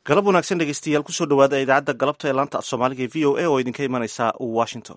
galab wanaagsan dhegeystayaal kusoo dhawaada idaacadda galabta ee laanta af soomaaliga ee v o a oo idinka imanaysa washington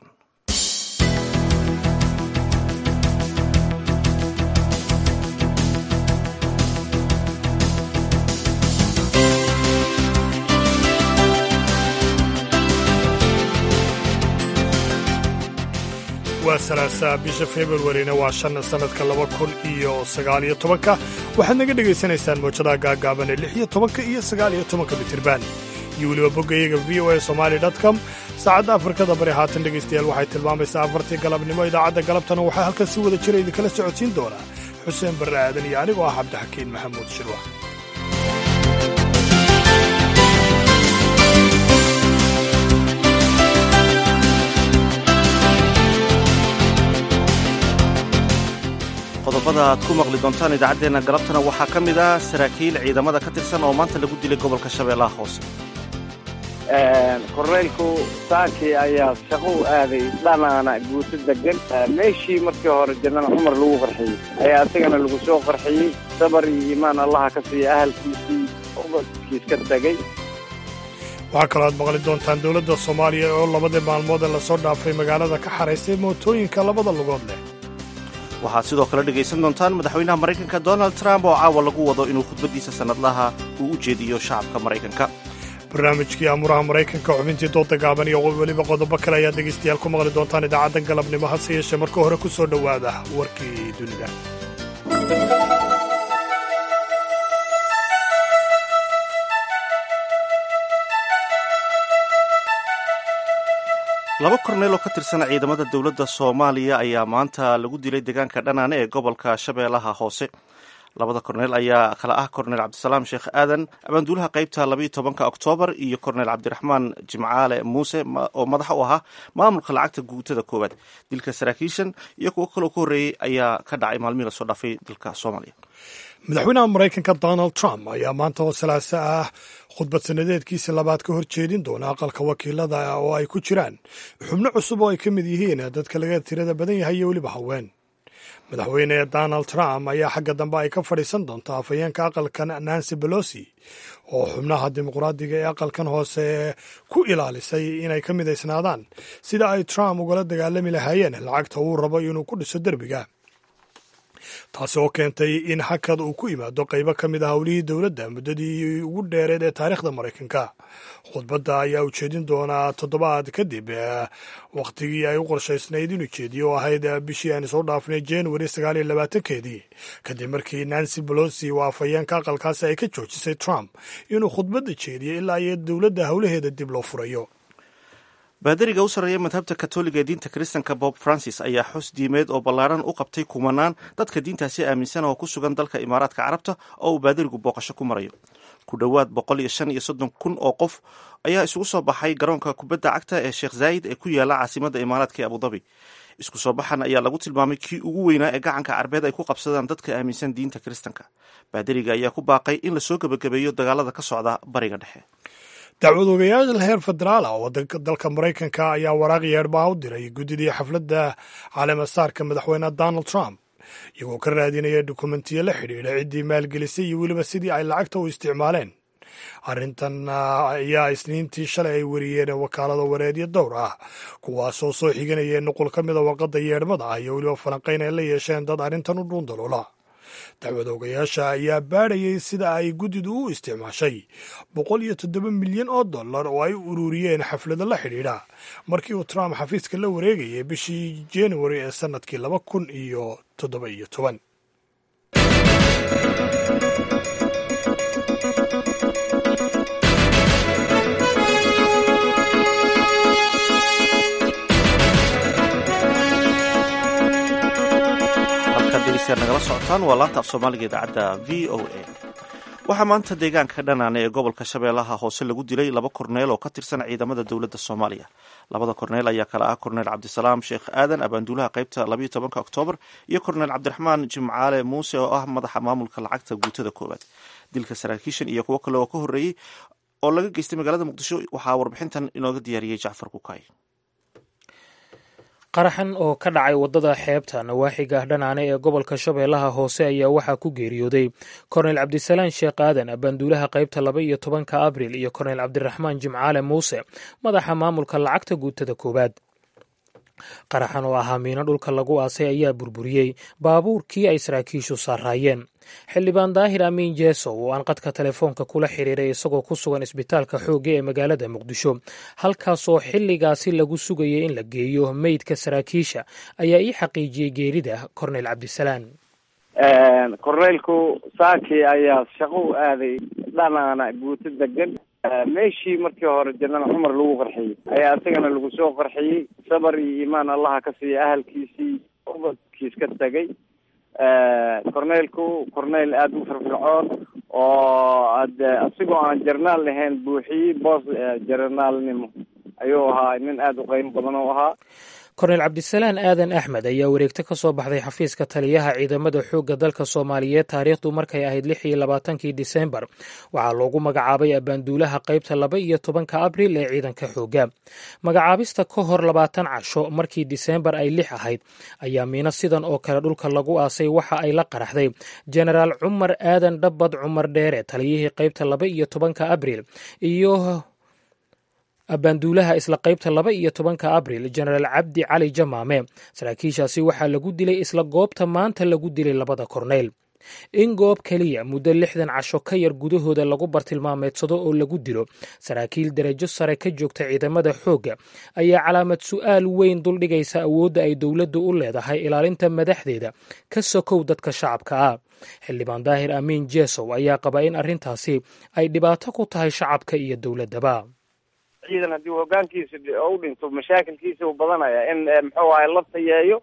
waa salaasaa bisha februarina waa shan sannadka laba kun iyo sagaaliyo tobanka waxaad naga dhegaysanaysaan mawjadaha gaagaaban ee lix iyo tobanka iyo sagaaliyo tobanka mitirban iyo weliba boggayaga v o a somali com saacadda afrikada bari haatan dhegaystayaal waxay tilmaamaysaa afartii galabnimo idaacadda galabtana waxaa halkan si wada jira idinkala socodsiin doonaa xuseen barre aadan iyo anigoo ah cabdixakiin maxamuud shirwax qodobada aad ku maqli doontaan idaacaddeenna galabtana waxaa ka mid ah saraakiil ciidamada ka tirsan oo maanta lagu dilay gobolka shabeellaha hoose korneylku saankii ayaa shaqo u aaday dhanaana guuto degan meeshii markii hore janal cumar lagu qarxiyey ayaa isagana lagu soo qarxiyey sabar iyo iimaan allaha ka siiya ahalkiisii ubadkiis ka tegey waxaa kaloo aad maqli doontaan dowladda soomaaliya oo labadii maalmood ee lasoo dhaafay magaalada ka xaraysay mootooyinka labada lugood leh waxaad sidoo kale dhegaysan doontaan madaxweynaha maraykanka donald trump oo caawa lagu wado inuu khudbaddiisa sannadlaha uu u jeediyo shacabka maraykanka barnaamijkii amuraha maraykanka xubintii dooda gaaban iyo weliba qodobo kale ayaad dhegaystayaal ku maqli doontaan idaacadda galabnimo hase yeeshee marka hore ku soo dhowaada warkii dunida laba korneel oo ka tirsan ciidamada dowladda soomaaliya ayaa maanta lagu dilay deegaanka dhanaane ee gobolka shabeellaha hoose labada korneel ayaa kala ah korneel cabdisalaam sheekh aadan abaanduulaha qaybta labaiyo tobanka oktoobar iyo korneel cabdiraxmaan jimcaale muuse oo madax u ahaa maamulka lacagta guutada koowaad dilka saraakiishan iyo kuwo kaloo ka horreeyey ayaa ka dhacay maalmihii lasoo dhaafay dalka soomaaliya madaxweynaha maraykanka donald trump ayaa maanta oo salaaso ah khudbad sanadeedkiisa labaad ka hor jeedin doona aqalka wakiilada oo ay ku jiraan xubno cusub oo ay ka mid yihiin dadka laga tirada badan yahay iyo weliba haween madaxweyne donald trump ayaa xagga dambe ay ka fadhiisan doontaa afhayeenka aqalkan nancy belosi oo xubnaha dimuqraadiga ee aqalkan hoose ku ilaalisay inay ka midaysnaadaan sida ay trump ugala dagaalami lahaayeen lacagta uu rabo inuu ku dhiso derbiga taasi oo keentay in hakad uu ku yimaado qaybo ka mid a howlihii dowladda muddadii ugu dheereed ee taariikhda maraykanka khudbadda ayaa ujeedin doonaa toddobaad kadib wakhtigii ay u qorshaysnayd inuu jeediyo oo ahayd bishii aan soo dhaafnay januari sagaal iyo labaatankeedii kadib markii nancy bolosi oo afhayeenka aqalkaasi ay ka joojisay trump inuu khudbadda jeediyo ilaa iyo dowladda howlaheeda dib loo furayo baadariga u sarreeya madhabta katoliga ee diinta kiristanka bob francis ayaa xus diimeed oo ballaaran u qabtay kumanaan dadka diintaasi aaminsan oo ku sugan dalka imaaraadka carabta oo uu baadarigu booqasho ku marayo ku dhowaad boqol iyo shan iyo soddon kun oo qof ayaa isugu soo baxay garoonka kubadda cagta ee sheekh zaayid ee ku yaala caasimadda imaaraadka ee abudabi isku soo baxan ayaa lagu tilmaamay kii ugu weynaa ee gacanka carbeed ay ku qabsadaan dadka aaminsan diinta kiristanka baadariga ayaa ku baaqay in lasoo gebagabeeyo dagaalada ka socda bariga dhexe dacwad ogayaal heer federaal ah oo dalka maraykanka ayaa waraaq yeedhbaa u diray guddidii xafladda caleemasaarka madaxweyne donald trump iyagoo ka raadinaya dukumentiyo la xidhiidha ciddii maalgelisay iyo weliba sidii ay lacagta u isticmaaleen arrintan ayaa isniintii shalay ay wariyeen wakaalada wareedyo dowr ah kuwaasoo soo xiganaya nuqul ka mida warqadda yeedhmada ah iyo weliba falanqayn ay la yeesheen dad arrintan u dhuundaloola dacwad ogayaasha ayaa baadhayay sida ay guddidu u isticmaashay boqol iyo toddoba milyan oo dollar oo ay u ururiyeen xaflado la xidhiidha markii uu trump xafiiska la wareegayay bishii januari ee sannadkii laba kun iyo toddoba iyo toban nagala socotaan waa laanta af soomaaliga idaacadda v o a waxaa maanta deegaanka dhanaane ee gobolka shabeellaha hoose lagu dilay laba korneel oo ka tirsan ciidamada dowladda soomaaliya labada korneel ayaa kala ah korneel cabdisalaam sheekh aadan abaanduulaha qaybta labaiyo tobanka oktoobar iyo korneel cabdiraxmaan jimcaale muuse oo ah madaxa maamulka lacagta guutada koowaad dilka saraakiishan iyo kuwo kale oo ka horreeyey oo laga geystay magaalada muqdisho waxaa warbixintan inooga diyaariyey jacfar kukaay qaraxan oo ka dhacay waddada xeebta nawaaxiga dhanaane ee gobolka shabeellaha hoose ayaa waxaa ku geeriyooday korneyl cabdisalaan sheekh aadan abanduulaha qaybta laba iyo tobanka abril iyo korneyl cabdiraxmaan jimcaale muuse madaxa maamulka lacagta guutada koowaad qaraxan oo ahaa miino dhulka lagu aasay ayaa burburiyey baabuurkii ay saraakiishu saaraayeen xildhibaan daahir amiin jeesow oo aan qadka telefoonka kula xiriiray isagoo ku sugan isbitaalka xoogga ee magaalada muqdisho halkaasoo xilligaasi lagu sugayay in la geeyo meydka saraakiisha ayaa ii xaqiijiyey geerida korneyl cabdisalaan korneylku saakii ayaa shaqo u aaday dhanaana guuto degan meeshii markii hore janal cumar lagu qarxiyey ayaa isagana lagu soo qarxiyey sabar iyo iimaan allaha ka siiya ahalkiisii ubadkiis ka tegay corneylku corneyl aada u firfircoon oo ade asigoo aan jarnaal lahayn buuxiyey boos jarnaalnimo ayuu ahaa nin aada u qeymo badan oo ahaa korneyl cabdisalaan aadan axmed ayaa wareegto ka soo baxday xafiiska taliyaha ciidamada xoogga dalka soomaaliyeed taariikhdu markay ahayd lix iyo labaatankii disembar waxaa loogu magacaabay abaanduulaha qaybta laba iyo tobanka abril ee ciidanka xoogga magacaabista ka hor labaatan casho markii disembar ay lix ahayd ayaa miino sidan oo kale dhulka lagu aasay waxa ay la qaraxday jenaraal cumar aadan dhabbad cumar dheere taliyihii qaybta laba iyo tobanka abril iyo abaanduulaha isla qaybta laba iyo tobanka abril jenaraal cabdi cali jamaame saraakiishaasi waxaa lagu dilay isla goobta maanta lagu dilay labada korneyl in goob keliya muddo lixdan casho ka yar gudahooda lagu bartilmaameedsado oo lagu dilo saraakiil darajo sare ka joogta ciidamada xoogga ayaa calaamad su'aal weyn duldhigaysa awoodda ay dowladdu u leedahay ilaalinta madaxdeeda ka sokow dadka shacabka ah xildhibaan daahir amiin jeesow ayaa qaba in arrintaasi ay dhibaato ku tahay shacabka iyo dowladdaba ciidan haddii hogaankiisa u dhinto mashaakilkiisa u badanaya in muxuu ahay la tayeeyo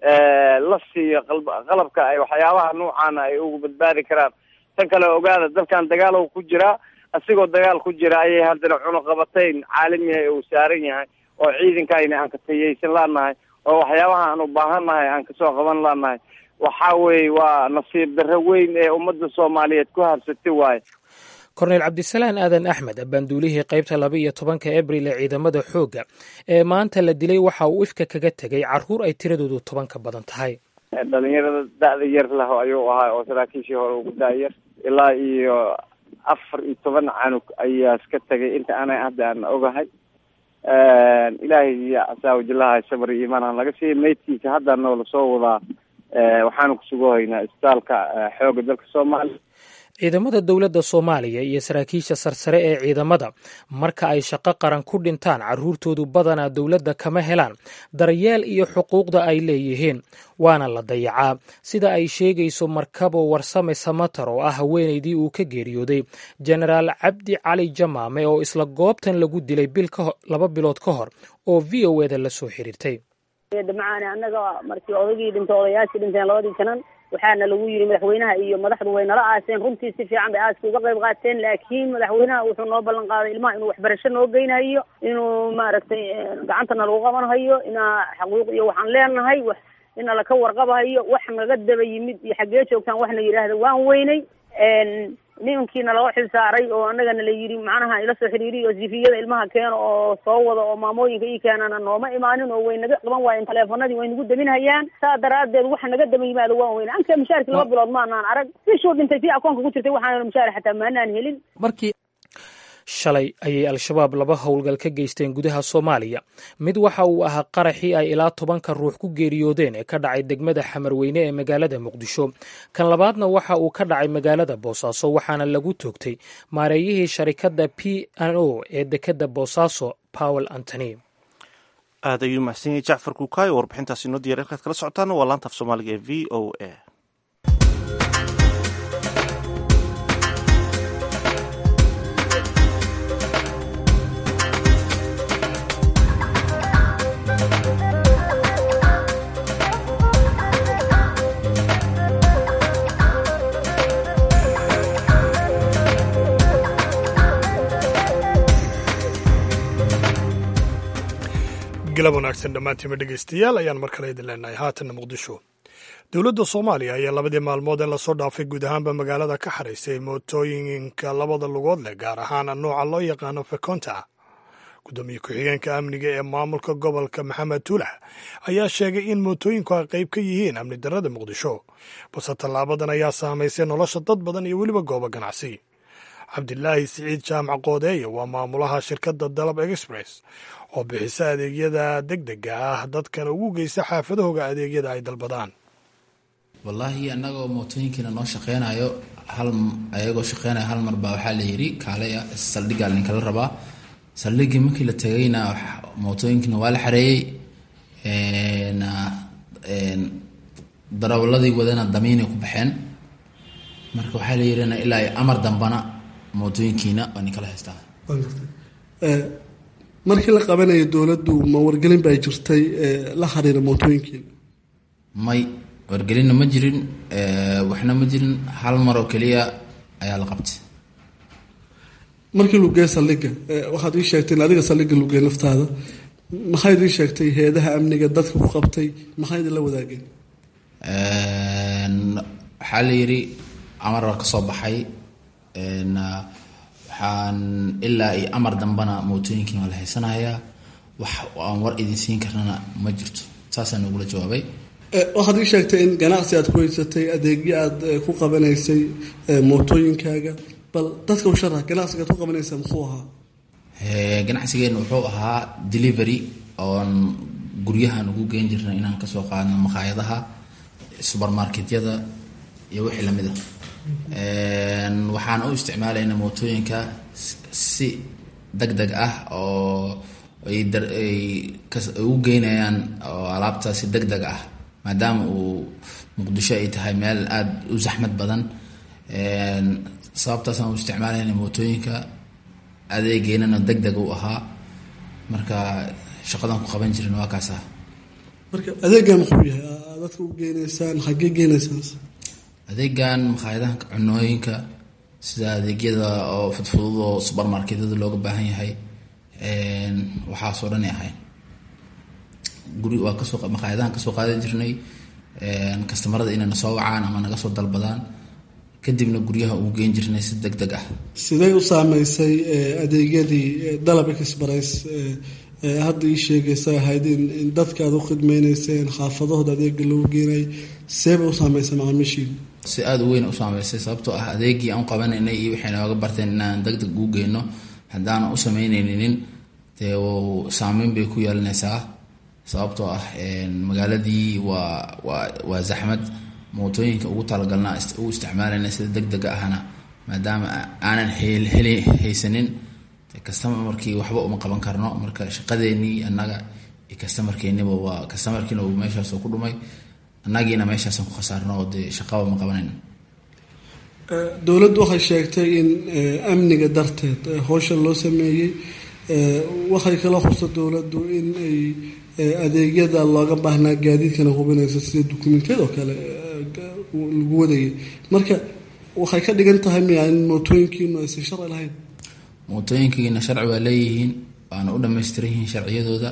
la siiyo qalabka ay waxyaabaha nuucaana ay ugu badbaadi karaan tan kale ogaada dalkan dagaal ku jiraa asigoo dagaal ku jira ayay haddana cunuqabatayn caalamiha uu saaran yahay oo ciidankayna aan ka tayeysan laanahay oo waxyaabaha aan u baahannahay aan kasoo qaban laanahay waxa weeye waa nasiib darro weyn ee ummadda soomaaliyeed ku habsatay waaye korneyl cabdisalaan aadan axmed abaanduulihii qaybta laba iyo tobanka abril ee ciidamada xoogga ee maanta la dilay waxa uu ifka kaga tegay caruur ay tiradoodu toban ka badan tahay dhalinyarada da-da yar lah ayuu ahaa oo saraakiishii hore ugu da-yar ilaa iyo afar iyo toban canug ayaa iska tegay inta ana hadda aan ogahay ilaahay iyo casaawajilaha sabr iyo iimaan aan laga siiyay maydkiisa hadda noola soo wadaa waxaanu kusugohaynaa isbitaalka xoogga dalka soomaaliya ciidamada dowladda soomaaliya iyo saraakiisha sarsare ee ciidamada marka ay shaqo qaran ku dhintaan carruurtoodu badanaa dowladda kama helaan daryeel iyo xuquuqda ay leeyihiin waana la dayacaa sida ay sheegayso markabo warsame samatar oo ah haweenaydii uu ka geeriyooday jenaraal cabdi cali jamaame oo isla goobtan lagu dilay bil laba bilood ka hor oo v o eda la soo xiriirtay damcaane annaga markii odagii dhintay odayaashii dhinteen labadii janan waxaana lagu yidhi madaxweynaha iyo madaxdu way nala aaseen runtii si fiican bay aaska uga qayb qaateen laakiin madaxweynaha wuxuu noo ballan qaaday ilmaha inuu waxbarasho noo geynayo inuu maaragtay gacantana lagu qabanhayo inaa xaquuq iyo waxaan leenahay wax ina laka warqabahayo wax naga daba yimid iyo xaggee joogtaan waxna yidhaahda waan weynay nimankiina laga xil saaray oo annagana la yidhi macnaha ila soo xiriiriy oo sifiyada ilmaha keena oo soo wada oo maamooyinka ii keenana nooma imaanin oo way naga qaban waayeen taleefanadii way nagu daminhayaan saa daraaddeed waxa naga daba yimaado waan weyne anka mushaarki laba bilood maanaan arag bishuu dhintay si akoonka ku jirtay waxaana mushaar xataa maanaan helin markii shalay ayay al-shabaab laba howlgal ka geysteen gudaha soomaaliya mid waxa uu ahaa qaraxii ay ilaa tobanka ruux ku geeriyoodeen ee ka dhacay degmada xamarweyne ee magaalada muqdisho kan labaadna waxa uu ka dhacay magaalada boosaaso waxaana lagu toogtay maareeyihii sharikadda p n o ee dekadda boosaaso powel antony aad ayuu mahadsan yahay jacfar kuukaayo warbixintaasi inoo diyar halkaad kala socotaana waa laanta af soomaaliga ee v o a galab wanaagsan dhammaantiima dhegaystayaal ayaan mar kale idin leenahay haatanna muqdisho dowladda soomaaliya ayaa labadii maalmood ee lasoo dhaafay guud ahaanba magaalada ka xaraysay mootooyinka labada lugood leh gaar ahaan nooca loo yaqaano fekonta gudoomiye ku-xigeenka amniga ee maamulka gobolka maxamed tuulax ayaa sheegay in mootooyinku ay qayb ka yihiin amni darrada muqdisho balse tallaabadan ayaa saamaysay nolosha dad badan iyo weliba goobo ganacsi cabdilaahi siciid jaamac qoodeeye waa maamulaha shirkadda dalab express oo bixisa adeegyada deg dega ah dadkana ugu geysta xaafadahooga adeegyada ay dalbadaan wallaahi annagoo mootooyinkiina noo shaqeynayo hal ayagoo shaqeynaya hal mar baa waxaa la yidhi kaalaya saldhiggaa ninkala rabaa saldhiggii markii la tegayna mootooyinkiina waa la xareeyey darawaladii wadana damiinay ku baxeen marka waxaa la yidhina ilaa amar dambana mootooyinkiina waa ninkala haystaa markii la qabanayo dowladdu ma wargelin baa jirtay la xiriira mootooyinkiina may wargelinna ma jirin waxna ma jirin hal mar oo keliya ayaa la qabtay markii lugee saldhiga waxaad ii sheegtay in adiga saldhiga lugee naftaada maxayd ii sheegtay heedaha amniga dadka ku qabtay maxayd la wadaageen waxaa la yidhi amar baa ka soo baxay waxaan ilaa iyo amar dambana mootooyinkiina waa la haysanayaa wax aan war idin siin karnana ma jirto saasaa noogula jawaabay waxaad ii sheegtay in ganacsi aad ku haysatay adeegyo aad ku qabanaysay mootooyinkaaga bal dadka u sharax ganacsigaad ku qabanaysaa muxuu ahaa ganacsigeena wuxuu ahaa delivery oon guryahan ugu geen jirnay inaan kasoo qaadno makhaayadaha subermarketyada iyo wixii lamid a waxaan u isticmaalayna mootooyinka si deg deg ah oo ay ugu geynayaan oo alaabta si deg deg ah maadaama uu muqdisho ay tahay meel aada u zaxmad badan sababtaasaan u isticmaalayna mootooyinka adeegeenana deg deg u ahaa marka shaqadan ku qaban jirin waa kaas ah marka adeegan muxuu yahay dadka u geenaysaan xaggee geenaysaan adeegan makhaayadaha cunooyinka sida adeegyada oo fudfudud oo subermarketyada looga baahan yahay waxaasoo dhan ay ahayn guri waa kasoo makhaayadahan kasoo qaadan jirnay kastamarada inay na soo wacaan ama naga soo dalbadaan kadibna guryaha ugu geen jirnay si deg deg ah sidee u saameysay adeegyadii dalab express hadda ii sheegaysa ahayd in dadka aad u khidmeyneyseen xaafadahooda adeega loogu geenay seebay u saameysay macaamiishiina si aada u weyn u saameysay sababtoo ah adeegii aan u qabanaynay iyo waxay nooga barteen inaan deg deg ugu geyno haddaanan u sameyneynin dee saameyn bay ku yeelanaysaa sababtoo ah magaaladii waa waa waa zaxmad mootooyinka ugu talagalna u isticmaalayna sida deg dega ahna maadaama aanan heli haysanin kastamarkii waxba uma qaban karno marka shaqadeenii annaga iyo kastamarkeeniba waa kastamarkiina uu meeshaasoo ku dhumay annagiina meeshaasaan ku khasaarno oo dee shaqaba ma qabanayno dowladdu waxay sheegtay in amniga darteed howshan loo sameeyey waxay kala xusta dowladdu in ay adeegyada looga baahnaa gaadiidkana hubinaysa sida dukumentiyada oo kale lagu wadayay marka waxay ka dhigan tahay miya in mootooyinkiinu aysan sharci lahayn mootooyinkiina sharci waa leeyihiin waana u dhamaystiran yihiin sharciyadooda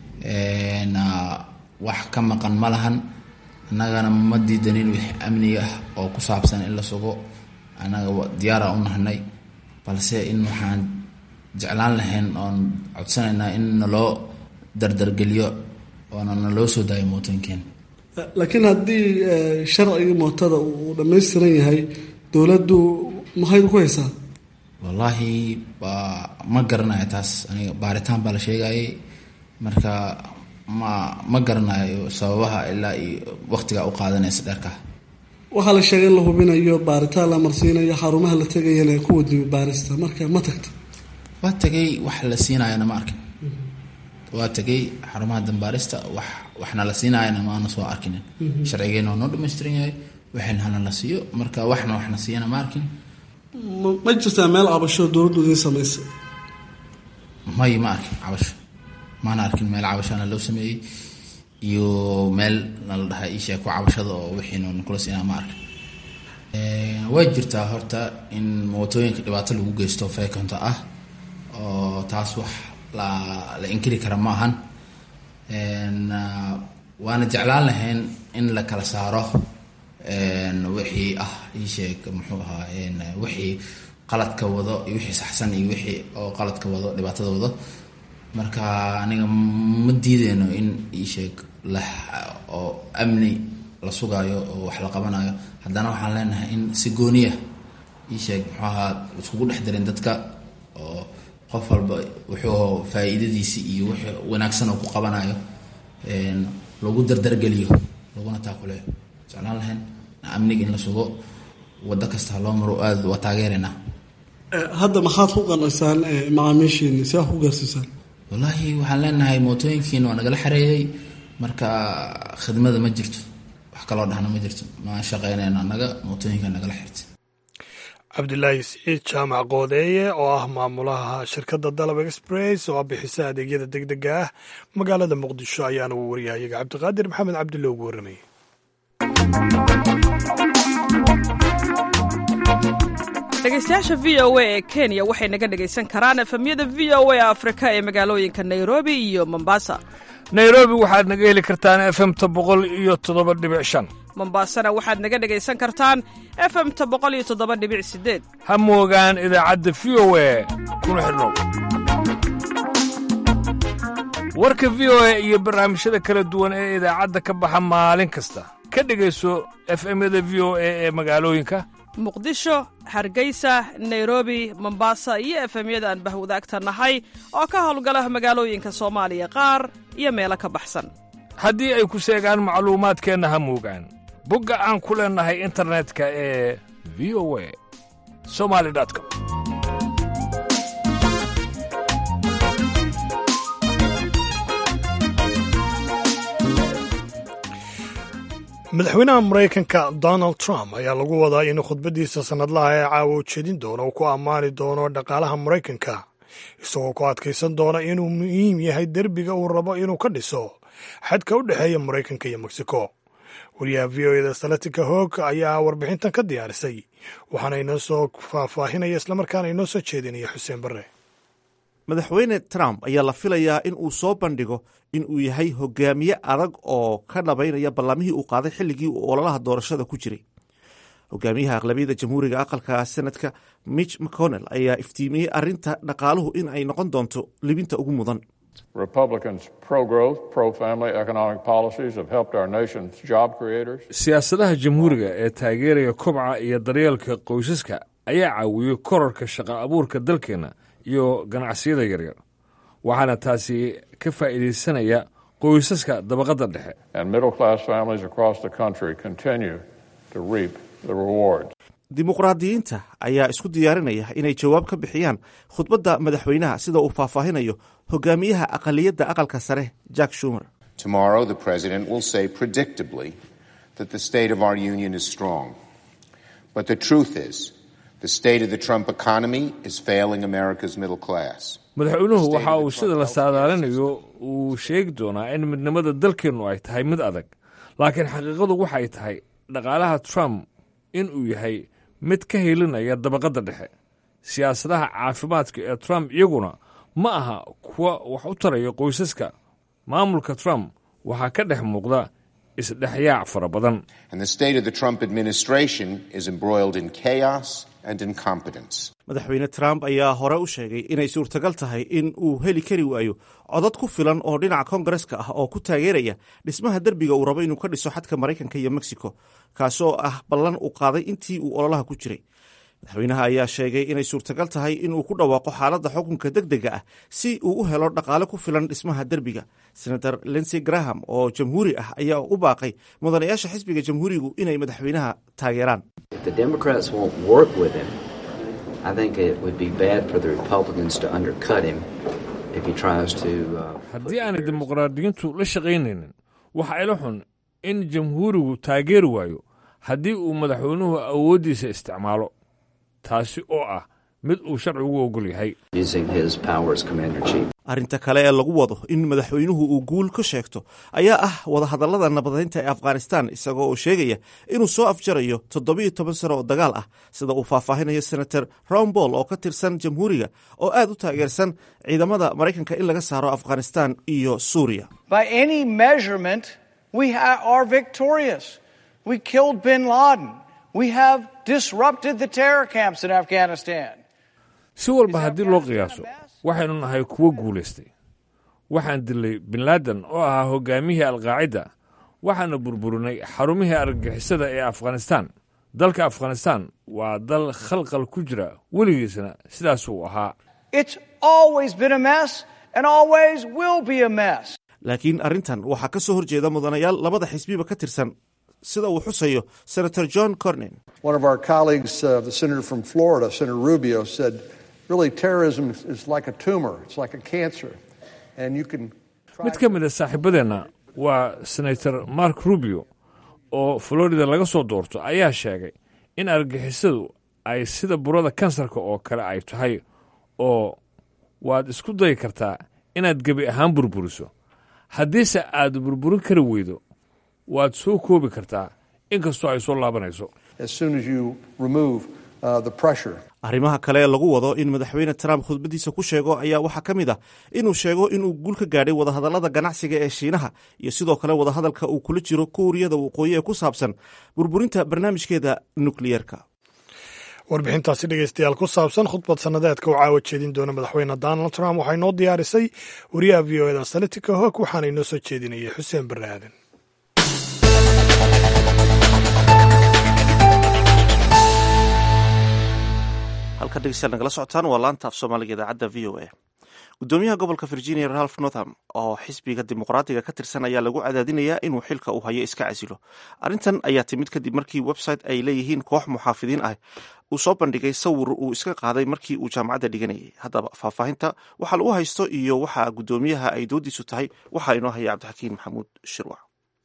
wax ka maqan ma lahan annagana ma diidanin wix amniga ah oo ku saabsan in la sugo annaga diyaara u nahnay balse in waxaan jeclaan lahayn oon codsanaynaa in naloo dardargeliyo oona naloo soo daayo mootooyinkeena laakiin haddii sharcigii mootada uu dhammaystiran yahay dowladdu maxayd ku haysaa wallaahi waa ma garanayo taas aniga baaritaan baa la sheegayay marka ma ma garanayo sababaha ilaa iyo waqtigaa u qaadanaysa dheerka waxaa la sheegay in la hubinayo baaritaan la marsiinayo xarumaha la tegayana ku wadi baarista marka ma tagta waa tegay wax la siinayana ma arkin waa tegay xarumaha dambaarista wax waxna la siinaayana maana soo arkinin sharcigeena waa noo dhamaystiran yahay waxayna hana la siiyo marka waxna waxna siiyana ma arkin ma jirtaa meel cabasho dowladdu idiin samaysa may ma arkin cabasho maana arkin meel cabashana loo sameeyey iyo meel nala dhahay ishaa ku cabashada oo wixiinu nikula siinaa ma arkin way jirtaa horta in mootooyinka dhibaato lagu geysto feekonta ah oo taas wax la la inkiri kara ma ahan waana jeclaan lahayn in la kala saaro wixii ah isheeg muxuu ahaa wixii qaladka wado iyo wixii saxsan iyo wixii oo qaladka wado dhibaatada wado marka aniga ma diideyno in iisheeg la oo amni la sugaayo oo wax la qabanayo haddana waxaan leenahay in si gooniya iisheeg muxuu ahaa iskugu dhex darin dadka oo qof walba wuxuu faa-iidadiisi iyo wixii wanaagsan oo ku qabanayo lagu dardargeliyo laguna taakuleyo jeclaan lahayn amniga in la sugo wado kasta loo maro aada waa taageereynaa hadda maxaad ku qanacsaan macaamiishiini si aad ku gaarsiisaan wallaahi waxaan leenahay mootooyinkiina waa nagala xareeyey marka khidmada ma jirto wax kaloo dhahna ma jirto ma shaqeynayno annaga mootooyinka nagala xirtay cabdilaahi siciid jaamac qoodeeye oo ah maamulaha shirkadda dalab express oo bixisa adeegyada deg dega ah magaalada muqdisho ayaana uu waryahayaga cabdiqaadir maxamed cabdulle ugu warramayay dhegeystayaasha v o a ee kenya waxay naga dhegaysan karaan efemyada v o a afrika ee magaalooyinka nairobi iyo mombasa nairobi waxaad naga heli kartaan efemta boqol iyo toddoba dhibic shan mombasana waxaad naga dhegaysan kartaan efemta boqol iyo toddoba dhibic sideed ha moogaan idaacadda v o a kuna xidhnow warka v o a iyo barnaamijyada kala duwan ee idaacadda ka baxa maalin kasta ka dhegayso efemyada v o a ee magaalooyinka muqdisho hargeysa nairobi mombasa iyo efemyada aan bahwadaagta nahay oo ka howlgala magaalooyinka soomaaliya qaar iyo meelo ka baxsan haddii ay ku seegaan macluumaadkeenna ha moogaan bogga aan ku leennahay internetka ee v o a somali com madaxweynaha maraykanka donald trump ayaa lagu wadaa inuu khudbaddiisa sannadlaha ee caawa ujeedin doono uu ku ammaani doono dhaqaalaha maraykanka isagoo ku adkaysan doona inuu muhiim yahay derbiga uu rabo inuu ka dhiso xadka u dhexeeya maraykanka iyo mexico wariyaha v o eda salatika hoog ayaa warbixintan ka diyaarisay waxaana inoo soo faahfaahinaya islamarkaana inoo soo jeedinaya xuseen barre madaxweyne trump ayaa la filayaa in uu soo bandhigo in uu yahay hogaamiye adag oo ka dhabaynaya ballamihii uu qaaday xilligii uu ololaha doorashada ku jiray hogaamiyaha aqlabiyada jamhuuriga aqalka senadka mitch mcconnell ayaa iftiimiyey arinta dhaqaaluhu in ay noqon doonto libinta ugu mudan siyaasadaha jamhuuriga ee taageeraya kobca iyo daryeelka qoysaska ayaa caawiyey korarka shaqa abuurka dalkeenna iyo ganacsiyada yaryar waxaana taasi ka faa'iidaysanaya qoysaska dabaqadda dhexe dimuqraadiyiinta ayaa isku diyaarinaya inay jawaab ka bixiyaan khudbadda madaxweynaha sida uu faahfaahinayo hogaamiyaha aqaliyadda aqalka sare jack shumer Tomorrow, the President will say predictably that the state of our union is strong. But the truth is, the state of the Trump economy is failing America's middle class. madaxweynuhu waxa uu sida la saadaalinayo uu sheegi doonaa in midnimada dalkeennu ay tahay mid adag laakiin xaqiiqadu waxay tahay dhaqaalaha trump in uu yahay mid ka helinaya dabaqadda dhexe siyaasadaha caafimaadka ee trump iyaguna ma aha kuwa wax u taraya qoysaska maamulka trump waxaa ka dhex muuqda isdhexyaac fara badan And the state of the Trump administration is embroiled in chaos and incompetence. madaxweyne trump ayaa hore u sheegay inay suurtagal tahay in uu heli kari waayo codad ku filan oo dhinaca kongareska ah oo ku taageeraya dhismaha derbiga uu rabo inuu ka dhiso xadka maraykanka iyo mexico kaasoo ah ballan uu qaaday intii uu ololaha ku jiray madaxweynaha ayaa sheegay inay suurtagal tahay inuu ku dhawaaqo xaaladda xukunka deg dega ah si uu u helo dhaqaale ku filan dhismaha derbiga senator linsey graham oo jamhuuri ah ayaa u baaqay mudanayaasha xisbiga jamhuurigu inay madaxweynaha taageeraan If the Democrats won't work with him, I think it would be bad for the Republicans to undercut him if he tries to. Uh, haddii aanay dimuqraadiyiintu la shaqaynaynin waxa ila xun in jamhuurigu taageeri waayo haddii uu madaxweynuhu awooddiisa isticmaalo taasi oo ah mid uu sharcigu ogol yahay using his power as commander in chief. arrinta kale ee lagu wado in madaxweynuhu uu guul ka sheegto ayaa ah wadahadallada nabadeynta ee afghanistan isagoo oo sheegaya inuu soo afjarayo toddobiyo toban sano oo dagaal ah sida uu faahfaahinayo senator ron ball oo ka tirsan jamhuuriga oo aad u taageersan ciidamada maraykanka in laga saaro afghanistan iyo suuriya By any measurement, we ha- are victorious. We killed bin Laden. We have disrupted the terror camps in Afghanistan. si walba haddii loo qiyaaso waxaynu nahay kuwo guulaystay waxaan dilay bin laaden oo ahaa hogaamiyihii alqaacida waxaana burburinay xarumihii argagixisada ee afghanistaan dalka afghanistaan waa dal khalqal ku jira weligiisna sidaasuu ahaa It's always been a mess and always will be a mess. laakiin arrintan waxaa ka soo horjeeda mudanayaal labada xisbiba ka tirsan sida uu xusayo senator john cornin One of our colleagues, uh, the senator from Florida, Senator Rubio, said, really, terrorism is, is like a tumor, it's like a cancer. And you can. mid ka mid a saaxiibadeenna waa senator mark rubio oo florida laga soo doorto ayaa sheegay in argixisadu ay sida burada kansarka oo kale ay tahay oo waad isku dayi kartaa inaad gebi ahaan burburiso haddiise aad burburin kari weydo waad soo koobi kartaa inkastoo ay soo laabanayso As soon as you remove uh, the pressure. arrimaha kale ee lagu wado in madaxweyne trump khudbadiisa ku sheego ayaa waxaa ka mid ah inuu sheego inuu guul ka gaadhay wadahadallada ganacsiga ee shiinaha iyo sidoo kale wadahadalka uu kula jiro kuuriyada waqooyi ee ku saabsan burburinta barnaamijkeeda nukliyeerka warbixintaasi dhegeystayaal ku saabsan khudbad sannadeedka uu caawa jeedin doona madaxweyne donald trump waxaa inoo diyaarisay wariyaha v o eda sanatika hog waxaana inoo soo jeedinayay xuseen barre aadan halka dhegeystayaal nagala socotaan waa laanta af soomaaliga idaacadda v o a gudoomiyaha gobolka virginia ralph northam oo xisbiga dimuqraadiga ka tirsan ayaa lagu cadaadinayaa inuu xilka uu hayo iska casilo arrintan ayaa timid kadib markii website ay leeyihiin koox muxaafidiin ah uu soo bandhigay sawir uu iska qaaday markii uu jaamacadda dhiganayay haddaba faahfaahinta waxaa lagu haysto iyo waxa gudoomiyaha ay doodiisu tahay waxaa inoo haya cabdixakiin maxamuud shirwac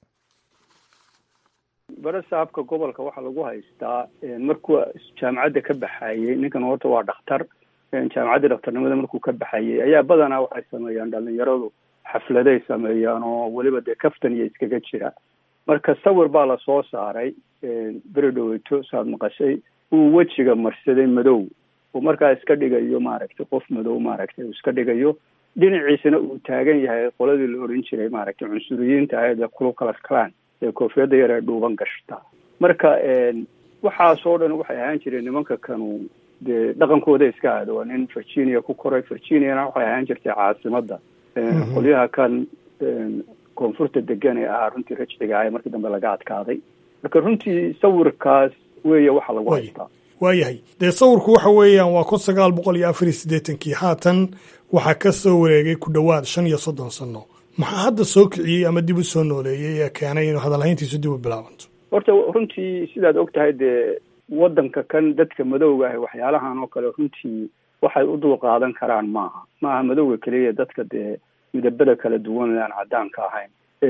bare saabka gobolka waxaa lagu haystaa markuu jaamacadda ka baxayey ninkan horta waa dhakhtar jaamacaddii dhakhtarnimada markuu ka baxayey ayaa badanaa waxay sameeyaan dhalinyaradu xafladay sameeyaan oo weliba dee kaftan iyo iskaga jira marka sawir baa lasoo saaray beri dhaweyto saad maqashay uu wejiga marsaday madow uu markaa iska dhigayo maaragtay qof madow maaragtay uu iska dhigayo dhinaciisana uu taagan yahay qoladii la oran jiray maaragtay cunsuriyiinta ahayd ee kulukalas clan ee koofiyadda yar ee dhuuban gashta marka waxaasoo dhan waxay ahaan jireen nimanka kanu dee dhaqankooda iska aada waa nin virginia ku koray virginiana waxay ahaan jirtay caasimadda qolyaha kan koonfurta degan ee ahaa runtii rajciga ah ee markii dambe laga adkaaday marka runtii sawirkaas weeye waxa lagu haystaa waayahay dee sawirku waxa weeyaan waa kun sagaal boqol iyo afar iyo siddeetankii haatan waxaa ka soo wareegay ku dhowaad shan iyo soddon sanno maxaa hadda soo kiciyey ama dib u soo nooleeyey ee keenay inuu hadalhayntiisu dib u bilaabanto horta runtii sidaad og tahay dee waddanka kan dadka madowga ah waxyaalahan oo kale runtii waxay u dul qaadan karaan maaha maaha madowga keliya dadka dee midabada kala duwan aan caddaanka ahayn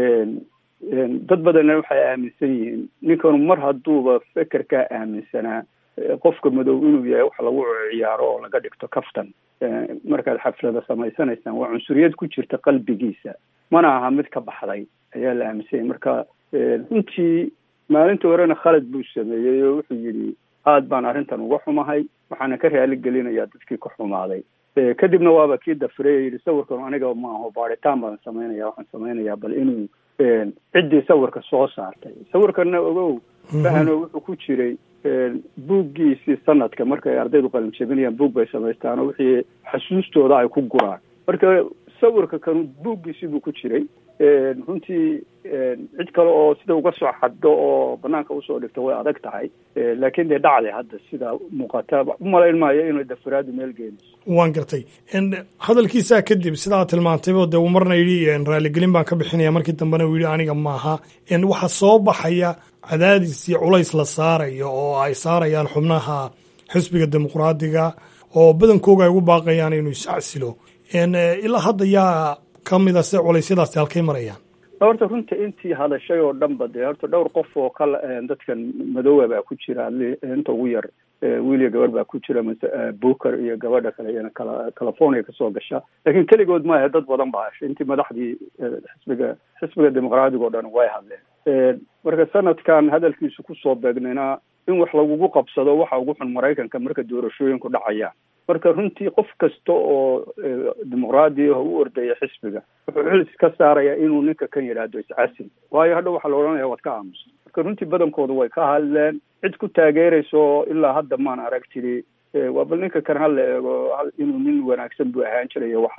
dad badanna waxay aaminsan yihiin ninkanu mar hadduuba fekerkaa aaminsanaa qofka madow inuu yahay wax lagu ciyaaro oo laga dhigto kaftan markaad xaflada samaysanaysaan waa cunsuriyad ku jirta qalbigiisa mana aha mid ka baxday ayaa la aaminsanyay marka runtii maalintii horena khalad buu sameeyey oo wuxuu yidhi aad baan arrintan uga xumahay waxaana ka raali gelinayaa dadkii ka xumaaday kadibna waaba kii dafrey yidhi sawirkan aniga ma aho baaritaan baan samaynaya waxaan samaynayaa bal inuu ciddii sawirka soo saartay sawirkanna ogow fahano wuxuu ku jiray buuggiisii sanadka markay ardaydu qalin jebinayaan buug bay samaystaan oo wixii xasuustooda ay ku guraan marka sawirka kanu buuggiisii buu ku jiray runtii cid kale oo sida uga soo xaddo oo banaanka usoo dhigto way adag tahay laakiin dee dhacday hadda sida muuqata umalayn maayo inay dafaraadu meel geenayso waan gartay hadalkiisaa kadib sidaa tilmaantaybo dee uu marna yidhi raaligelin baan ka bixinaya markii dambena uu yidhi aniga maaha waxaa soo baxaya cadaadis iyo culays la saarayo oo ay saarayaan xubnaha xisbiga dimuqraadiga oo badankooga ay ugu baaqayaan inuu iscacsilo ilaa hadda yaa ka mida se culeysyadaasi halkay marayaan horta runta intii hadashay oo dhanba dee horta dhowr qof oo kala dadkan madoowa baa ku jira inta ugu yar wiil iyo gabar baa ku jira mase booker iyo gabadha kale iyana kala california kasoo gasha laakiin keligood maaha dad badan baa hashay intii madaxdii xisbiga xisbiga dimuqraadiga o dhan way hadleen marka sanadkan hadalkiisu kusoo beegnayna in wax lagugu qabsado waxa ugu xun maraykanka marka doorashooyinku dhacayaan marka runtii qof kasta oo dimuqraadi ah u ordaya xisbiga wuxuu xil iska saaraya inuu ninka kan yidhaahdo iscasil waayo hadha waxaa la odhanaya waad ka aamusa marka runtii badankooda way ka hadleen cid ku taageerayso ilaa hadda maan arag tiri waa bal ninka kan hala eego inuu nin wanaagsan buu ahaan jirayo waxaa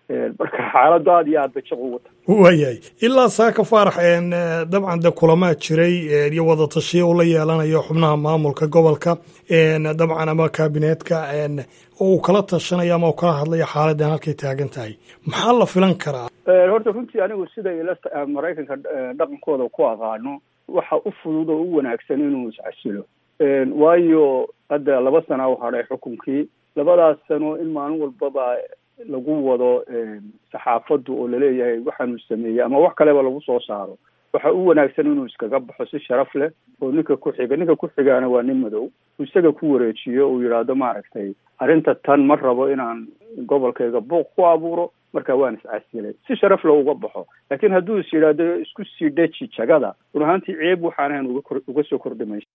marka xaaladdu aada iyo aad bay jaq ugu tahay waayahay ilaa saaka faarax dabcan de kulamaa jiray iyo wadatashiya uu la yeelanayo xubnaha maamulka gobolka dabcan ama kaabineetka oo uu kala tashanayo ama uu kala hadlayo xaaladdan halkay taagan tahay maxaa la filan karaa horta runtii anigu siday la maraykanka dhaqankooda ku aqaano waxa u fudud oo u wanaagsan inuu iscasilo waayo hadda laba sana u hadhay xukunkii labadaas sano in maalin walbaba lagu wado saxaafaddu oo laleeyahay waxaanu sameeyey ama wax kaleba lagu soo saaro waxa u wanaagsan inuu iskaga baxo si sharaf leh oo ninka ku xiga ninka ku xigaana waa nin madow isaga ku wareejiyo uu yidhaahdo maaragtay arrinta tan ma rabo inaan gobolkayga buuq ku abuuro marka waan iscasilay si sharaf leh uga baxo laakiin hadduu is yidhaahdo isku sii dheji jagada run ahaantii ceeb waxaan ahayn uga kor uga soo kordhimaysa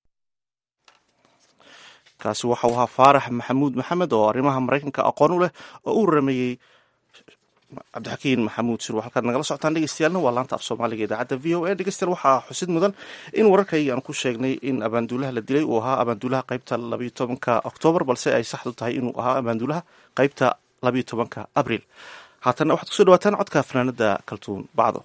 kaasi waxau ahaa faarax maxamuud maxamed oo arrimaha maraykanka aqoon u leh oo u rameeyey cabdixakiin maxamuud sirwa halkaad nagala socotaan dhegeystayaaalna waa laanta af soomaaliga idaacadda v o a dhegeystayaal waxaa xusid mudan in wararkayga aan ku sheegnay in abaanduulaha la dilay uu ahaa abaanduulaha qaybta labayo tobanka oktoobar balse ay saxdu tahay inuu ahaa abaanduulaha qaybta labayo tobanka abriil haatanna waxaad kusoo dhawaataan codka fanaanada kaltuun bacdo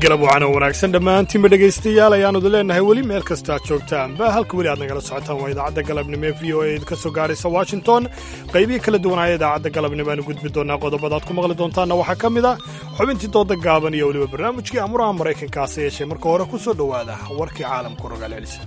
galab wacana wanaagsan dhammaantiinba dhegaystayaal ayaannudu leennahay weli meel kasta aad joogtaanba halka weli aad nagala socotaan waa idaacadda galabnimo ee v o a ka soo gaadhaysa washington qaybihii kala duwanaya idaacadda galabnimo aanu gudbi doonaa qodobada aad ku maqli doontaanna waxaa ka mid ah xubintii dooda gaaban iyo weliba barnaamijkii amuraha maraykanka hase yeeshee marka hore ku soo dhowaada warkii caalamku rogaal celisa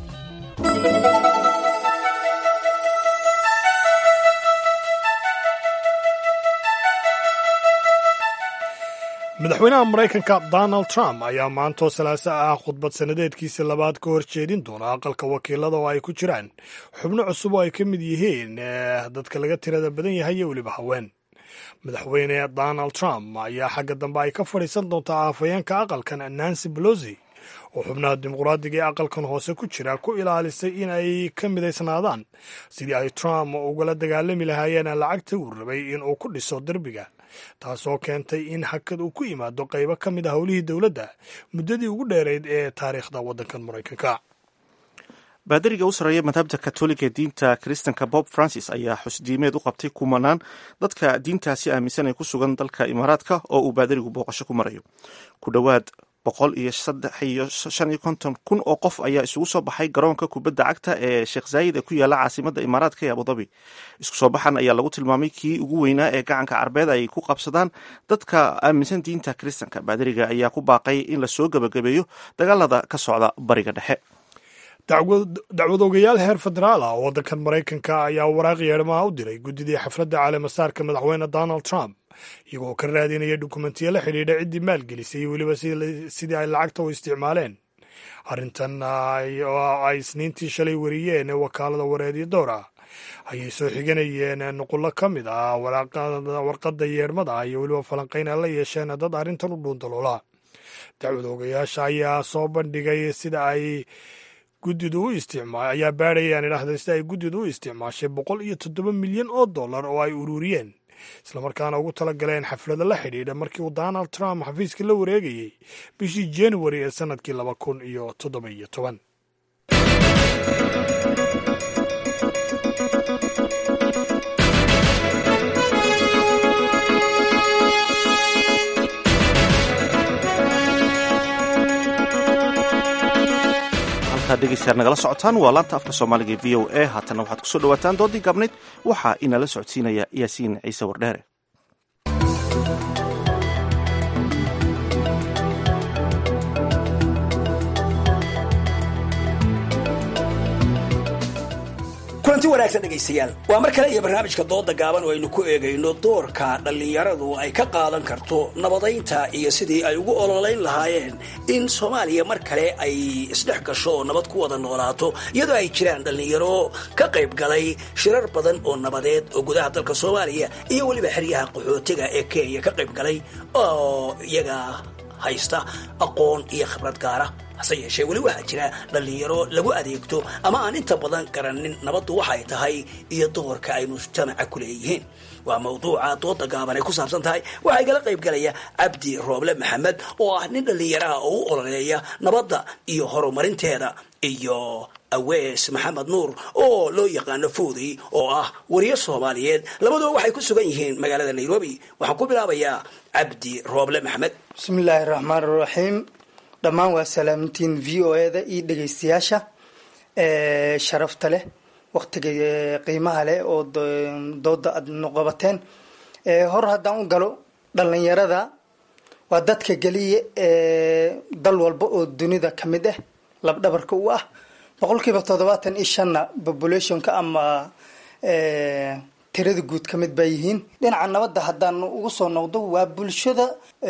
madaxweynaha maraykanka donald trump ayaa maantoo salaaso ah khudbad sannadeedkiisii labaad ka hor jeedin doona aqalka wakiilada oo ay ku jiraan xubno cusub oo ay ka mid yihiin dadka laga tirada badan yahay iyo weliba haween madaxweyne donald trump ayaa xagga dambe ay ka fadhiisan doontaa afhayeenka aqalkan nancy belosi oo xubnaha dimuqraadiga ee aqalkan hoose ku jira ku ilaalisay in ay ka midaysnaadaan sidii ay trump ugala dagaalami lahaayeen lacagta uu rabay in uu ku dhiso derbiga taasoo keentay in hakad uu ku yimaado qaybo ka mid a howlihii dowladda muddadii ugu dheerayd ee taariikhda waddankan maraykanka baadariga u sarreeya madhabta katoliga ee diinta kiristanka bob francis ayaa xusdiimeed u qabtay kumanaan dadka diintaasi aaminsan ee ku sugan dalka imaaraadka oo uu baadarigu booqasho ku marayo ku dhowaad boqol iyo saddex iyo shan iyo konton kun oo qof ayaa isugu soo baxay garoonka kubadda cagta ee sheekh zaayid ee ku yaala caasimadda imaaraadka ee abudabi isku soo baxan ayaa lagu tilmaamay kii ugu weynaa ee gacanka carbeed ay ku qabsadaan dadka aaminsan diinta kiristanka baadariga ayaa ku baaqay in lasoo gebagabeeyo dagaalada ka socda bariga dhexe dacwad ogayaal heer federaal ah oo waddankan maraykanka ayaa waraaq yeedhmaha u diray guddidii xafladda caleemasaarka madaxweyne donald trump iyagoo ka raadinaya dukumentiyo la xidhiidha ciddii maalgelisay iyo weliba sidii ay lacagta u isticmaaleen arrintan ay isniintii shalay wariyeen wakaalada wareedyo door ah ayay soo xiganayeen nuqullo ka mid ah warqadda yeedhmada iyo weliba falanqayn ay la yeesheen dad arrintan u dhuundaloola dacwad ogayaasha ayaa soo bandhigay sida ay guddidu u isticmaa ayaa baadhayaan idhaahda sida ay guddidu u isticmaashay boqol iyo toddoba milyan oo dollar oo ay ururiyeen islamarkaana ugu tala galeen xaflada la xidhiidha markii uu donald trump xafiiska la wareegayey bishii januari ee sannadkii laba kun iyo toddoba iyo toban dhegeystayaal nagala socotaan waa laanta afka soomaaliga e v o a haatanna waxaad kusoo dhawaataan doodii gaabnayd waxaa inala socodsiinaya yaasiin ciise wardheere kulanti wanaagsan dhegaystayaal waa mar kale iyo barnaamijka dooda gaaban oo aynu ku eegayno doorka dhallinyaradu ay ka qaadan karto nabadaynta iyo sidii ay ugu ololayn lahaayeen in soomaaliya mar kale ay isdhex gasho oo nabad ku wada noolaato iyadoo ay jiraan dhallinyaro ka qayb galay shirar badan oo nabadeed oo gudaha dalka soomaaliya iyo weliba xeryaha qaxootiga ee kenya ka qayb galay oo iyaga haysta aqoon iyo khibrad gaara hase yeeshee weli waxaa jira dhallinyaro lagu adeegto ama aan inta badan garanin nabaddu waxay tahay iyo doorka ay mujtamaca ku leeyihiin waa mawduuca dooda gaaban ay ku saabsan tahay waxaa igala qayb galaya cabdi rooble maxamed oo ah nin dhallinyaraha oo u ololeeya nabadda iyo horumarinteeda iyo awees maxamed nuur oo loo yaqaano foodey oo ah wariyo soomaaliyeed labaduba waxay ku sugan yihiin magaalada nairobi waxaan ku bilaabayaa cabdi rooble maxamed bismillaahi raxmaan raxiim dhammaan waa salaamintiin v o eda iyo dhegaystayaasha sharafta leh waktiga qiimaha leh oo dooda aad noqobateen hor haddaan u galo dhallinyarada waa dadka geliya dal walba oo dunida ka mid ah labdhabarka u ah boqolkiiba toddobaatan iyo shanna populationka ama tirada guud ka mid baa yihiin dhinaca nabadda haddaan ugu soo noqdo waa bulshada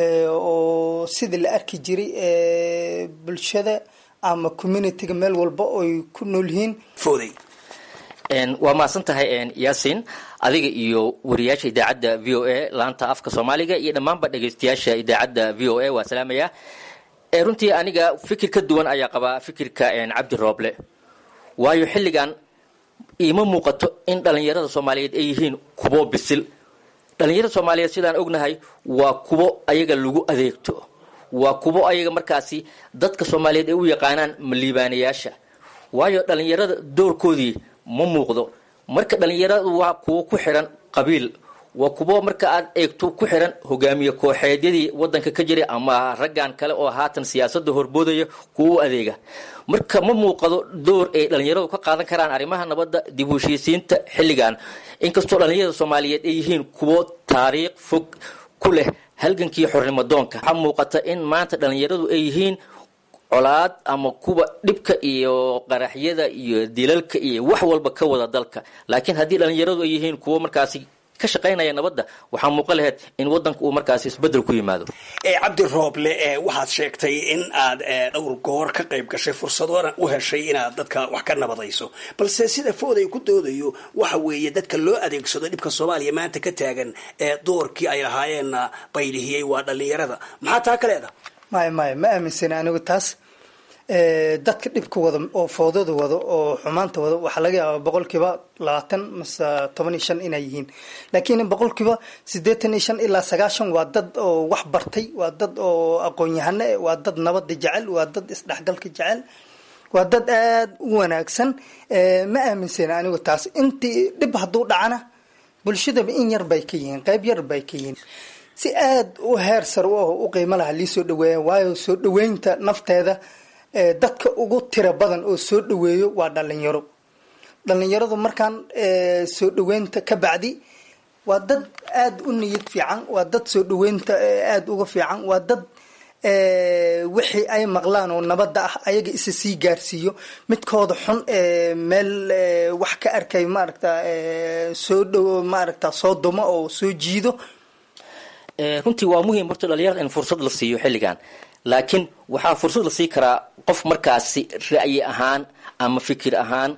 oo sidii la arki jiray bulshada ama communityga meel walba oy ku nool yihiin foodey waa mahadsan tahay yaasiin adiga iyo wariyaasha idaacadda v o a laanta afka soomaaliga iyo dhammaanba dhegaystayaasha idaacadda v o a waa salaamaya runtii aniga fikir ka duwan ayaa qabaa fikirka cabdi rooble waayo xilligan iima muuqato in dhallinyarada soomaaliyeed ay yihiin kubo bisil dhallinyarada soomaaliyeed sidaan ognahay waa kubo ayaga lagu adeegto waa kubo ayaga markaasi dadka soomaaliyeed ay u yaqaanaan maliibaanayaasha waayo dhallinyarada doorkoodii ma muuqdo marka dhallinyaradu waa kuwo ku xiran qabiil waa kuwo marka aad eegto ku xiran hogaamiye kooxeedyadii wadanka ka jiray ama raggan kale oo haatan siyaasadda horboodaya kuwa u adeega marka ma muuqado door ay dhalinyaradu ka qaadan karaan arrimaha nabadda dib u heshiisiinta xilligan inkastoo dhalinyarada soomaaliyeed ay yihiin kuwo taariikh fog ku leh halgankii xornimo doonka waxaa muuqata in maanta dhalinyaradu ay yihiin colaad ama kuwa dhibka iyo qaraxyada iyo dilalka iyo wax walba ka wada dalka laakiin haddii dhalinyaradu ay yihiin kuwo markaasi ka shaqaynaya nabadda waxaa muuqan lahayd in wadanka uu markaasi isbedel ku yimaado cabdi rooble waxaad sheegtay in aad dhowr goor ka qayb gashay fursadoona u heshay inaad dadka wax ka nabadayso balse sida fooday ku doodayo waxa weeye dadka loo adeegsado dhibka soomaaliya maanta ka taagan ee doorkii ay lahaayeenna baylihiyey waa dhalinyarada maxaa taa ka leeda maya maya ma aaminsani anigu taas dadka dhibka wada oo foodada wada oo xumaanta wada waxaa laga yaabaa boqolkiiba labaatan mase toban iyo shan inay yihiin laakiin boqolkiiba siddeetan iyo shan ilaa sagaashan waa dad oo wax bartay waa dad oo aqoon-yahano eh waa dad nabada jecel waa dad isdhexgalka jecel waa dad aada u wanaagsan ma aaminsani anigu taas intii dhib hadduu dhacana bulshadaba in yar bay ka yihiin qayb yar bay ka yihiin si aada u heer sar u ah u qiimo laha lii soo dhaweeya waayo soo dhaweynta nafteeda dadka ugu tiro badan oo soo dhaweeyo waa dhalinyaro dhalinyaradu markaan soo dhaweynta ka bacdi waa dad aada u niyad fiican waa dad soo dhaweynta aada uga fiican waa dad wixii ay maqlaan oo nabadda ah ayaga isa sii gaarsiiyo midkooda xun meel wax ka arkay maaragta soo dhow maaragta soo dumo oo soo jiido runtii waa muhiim horta dhalinyarada in fursad la siiyo xilligan laakiin waxaa fursad la sii karaa qof markaasi ra'yi ahaan ama fikir ahaan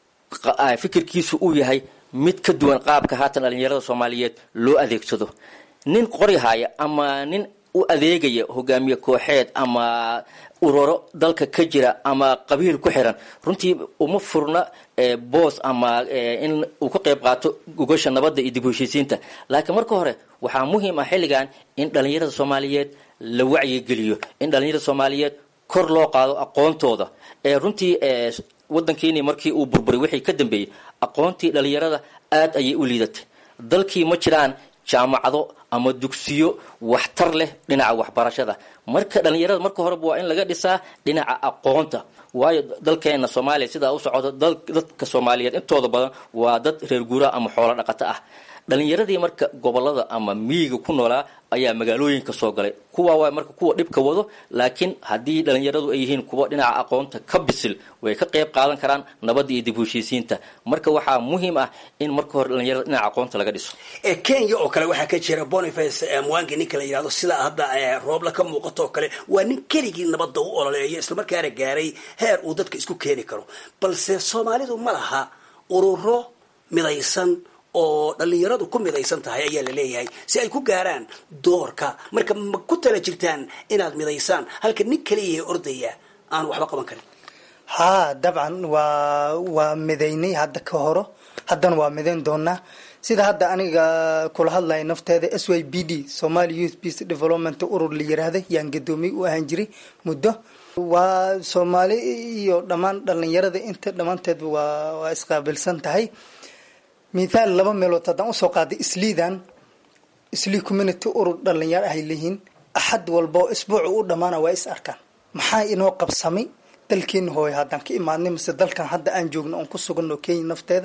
fikirkiisu uu yahay mid ka duwan qaabka haatan dhalinyarada soomaaliyeed loo adeegsado nin qoryahaya ama nin u adeegaya hogaamiye kooxeed ama ururo dalka ka jira ama qabiil ku xiran runtii uma furna boos ama in uu ka qayb qaato gogasha nabadda iyo dib u heshiisiinta laakiin marka hore waxaa muhiim ah xilligan in dhalinyarada soomaaliyeed la wacyigeliyo in dhalinyarada soomaaliyeed kor loo qaado aqoontooda ee runtii wadankiini markii uu burburay wixii ka dambeeyey aqoontii dhalinyarada aada ayay u liidatay dalkii ma jiraan jaamacado ama dugsiyo waxtar leh dhinaca waxbarashada marka dhalinyarada marka horeba waa in laga dhisaa dhinaca aqoonta waayo dalkeena soomaaliya sidaa u socota dadka soomaaliyeed intooda badan waa dad reer guuraha ama xoolo dhaqato ah dhalinyaradii marka gobolada ama miyiga ku noolaa ayaa magaalooyinka soo galay kuwa waa marka kuwa dhibka wado laakiin haddii dhalinyaradu ay yihiin kuwa dhinaca aqoonta ka bisil way ka qayb qaadan karaan nabadda iyo dib u heshiisiinta marka waxaa muhiim ah in marka hore dhalinyarada dhinaca aqoonta laga dhiso kenya oo kale waxaa ka jira boniface mwangi ninka la yidhahdo sida hadda roobla ka muuqato oo kale waa nin keligii nabadda u ololeeya islamarkaana gaaray heer uu dadka isku keeni karo balse soomaalidu ma laha ururo midaysan oo dhalinyaradu ku midaysan tahay ayaa la leeyahay si ay ku gaaraan doorka marka ma ku tala jirtaan inaad midaysaan halka nin kaliya ordaya aan waxba qaban karin haa dabcan waa waa midaynay hadda ka horo haddana waa midayn doonaa sida hadda aniga kula hadlaya nafteeda s y b d somali youth peace development urur la yiraahday yaan gadoomiye u ahaan jiray muddo waa soomaali iyo dhammaan dhalinyarada inta dhammaanteed waa waa isqaabilsan tahay mithaal laba meelood haddaan usoo qaaday isliidan islii community urur dhalinyaro ahay leeyihiin axad walba oo isbuucu u dhammaana waa is arkaan maxaa inoo qabsamay dalkeena hooyo haddaan ka imaadnay mise dalkan hadda aan joogno oon ku suganno kenya nafteeda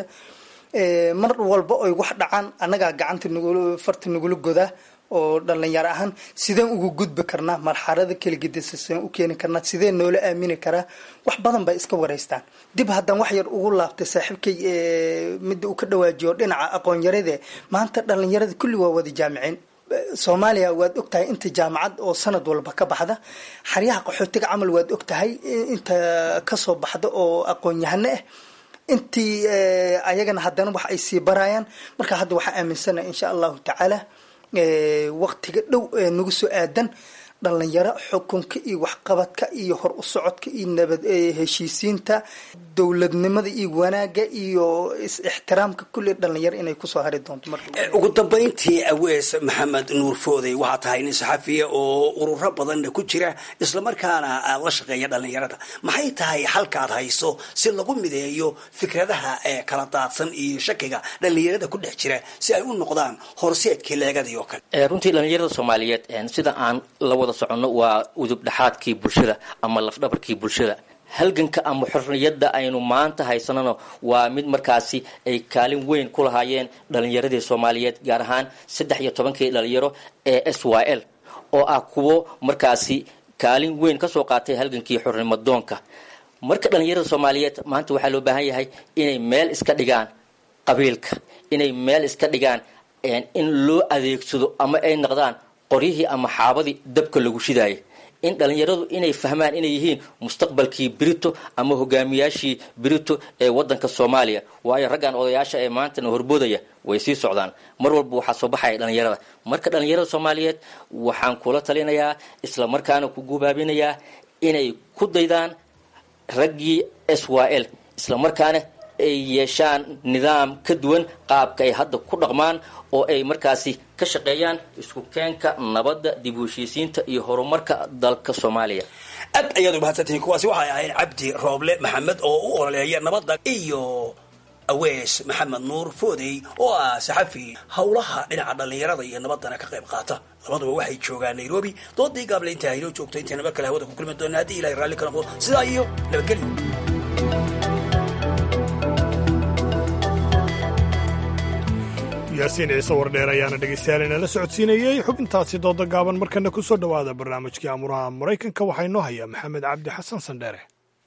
mar walba oy wax dhacaan annagaa gacanta nugul farta nagula godaa oo dhalinyaro ahaan sideen ugu gudbi karnaa marxalada keligedisa sideen u keeni karnaa sidee noola aamini karaa wax badan bay iska wareystaan dib haddaan wax yar ugu laabtay saaxiibkay midda uu ka dhawaajiyo dhinaca aqoon-yarade maanta dhalinyarada kulli waa wada jaamiciin soomaaliya waad ogtahay inta jaamacad oo sanad walba ka baxda xaryaha qaxootiga camal waad ogtahay inta kasoo baxda oo aqoon-yahano ah intii ayagana haddana wax ay sii barayaan marka hadda waxaa aaminsanaha insha allahu tacaala waqtiga dhow ee nagu soo aadan dhalinyaro xukunka iyo waxqabadka iyo hor u socodka iyo nabad heshiisiinta dowladnimada iyo wanaagga iyo is-ixtiraamka kulli dhalinyaro inay kusoo hari doonto mar ugu dambayntii awees maxamed nuur foodey waxaa tahay nin saxafiya oo ururo badanna ku jira islamarkaana la shaqeeya dhalinyarada maxay tahay halkaad hayso si lagu mideeyo fikradaha ee kala daadsan iyo shakiga dhalinyarada ku dhex jira si ay u noqdaan horseedkii leegadii oo kale runtii dhalinyarada soomaaliyeed sida aan la wada soconno waa udub dhexaadkii bulshada ama lafdhabarkii bulshada halganka ama xorriyadda aynu maanta haysanano waa mid markaasi ay kaalin weyn ku lahaayeen dhalinyaradii soomaaliyeed gaar ahaan saddex iyo tobankii dhalinyaro ee s y l oo ah kuwo markaasi kaalin weyn kasoo qaatay halgankii xornimadoonka marka dhalinyarada soomaaliyeed maanta waxaa loo baahan yahay inay meel iska dhigaan qabiilka inay meel iska dhigaan in loo adeegsado ama ay noqdaan qoryihii ama xaabadii dabka lagu shidaayay in dhalinyaradu inay fahmaan inay yihiin mustaqbalkii brito ama hogaamiyaashii brito ee wadanka soomaaliya waayo raggan odayaasha ee maantana horboodaya way sii socdaan mar walba waxaa soo baxaya dhalinyarada marka dhalinyarada soomaaliyeed waxaan kula talinayaa isla markaana ku gubaabinayaa inay ku daydaan raggii s y l isla markaana ay yeeshaan nidaam ka duwan qaabka ay hadda ku dhaqmaan oo ay markaasi ka shaqeeyaan isku keenka nabadda dib u heshiisiinta iyo horumarka dalka soomaaliya aad ayaad umahadsantihiin kuwaasi waxay ahayd cabdi rooble maxamed oo u ololeeya nabadda iyo awees maxamed nuur foodey oo ah saxafi howlaha dhinaca dhallinyarada iyo nabaddana ka qayb qaata labaduba waxay joogaan nairobi doodii gaable intaa haynoo joogto intayna mar kale hawada ku kulmi doona haddii ilahay raalli ka noqdo sidaa iyo nabadgelyo yaasiin ciise wardheer ayaana dhegaystayaal inala socodsiinayey xubintaasi dooda gaaban markana ku soo dhowaada barnaamijkii amuraha maraykanka waxaa inoo haya maxamed cabdi xasan sandheere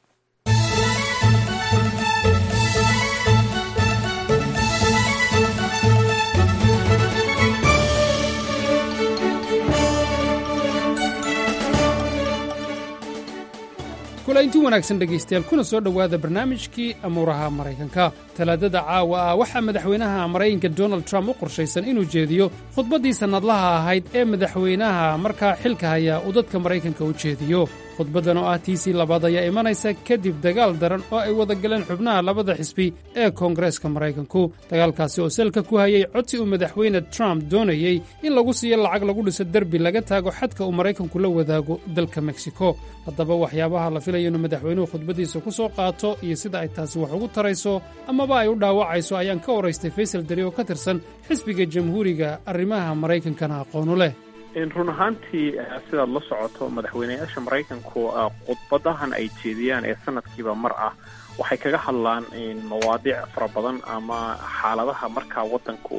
kulaynti wanaagsan dhegaystayaal kuna soo dhowaada barnaamijkii amuuraha maraykanka talaadada caawa ah waxaa madaxweynaha maraykanka donald trump u qorshaysan inuu jeediyo khudbaddii sannadlaha ahayd ee madaxweynaha markaa xilka haya uu dadka maraykanka u jeediyo khudbaddan oo ah tiisii labaad ayaa imanaysa kadib dagaal daran oo ay wada galeen xubnaha labada xisbi ee koongareeska maraykanku dagaalkaasi oo selka ku hayay codsi uu madaxweyne trump doonayey in lagu siiyo lacag lagu dhiso derbi laga taago xadka uu maraykanku la wadaago dalka meksiko haddaba waxyaabaha la filayo inuu madaxweynuhu khudbaddiisa ku soo qaato iyo sida ay taasi wax ugu tarayso amaba ay u dhaawacayso ayaan ka waraystay faysal deri oo ka tirsan xisbiga jamhuuriga arrimaha maraykankana aqoonu leh run ahaantii sidaad la socoto madaxweyneyaasha maraykanku khudbadahan ay jeediyaan ee sanadkiiba mar ah waxay kaga hadlaan mawaadiic fara badan ama xaaladaha markaa waddanku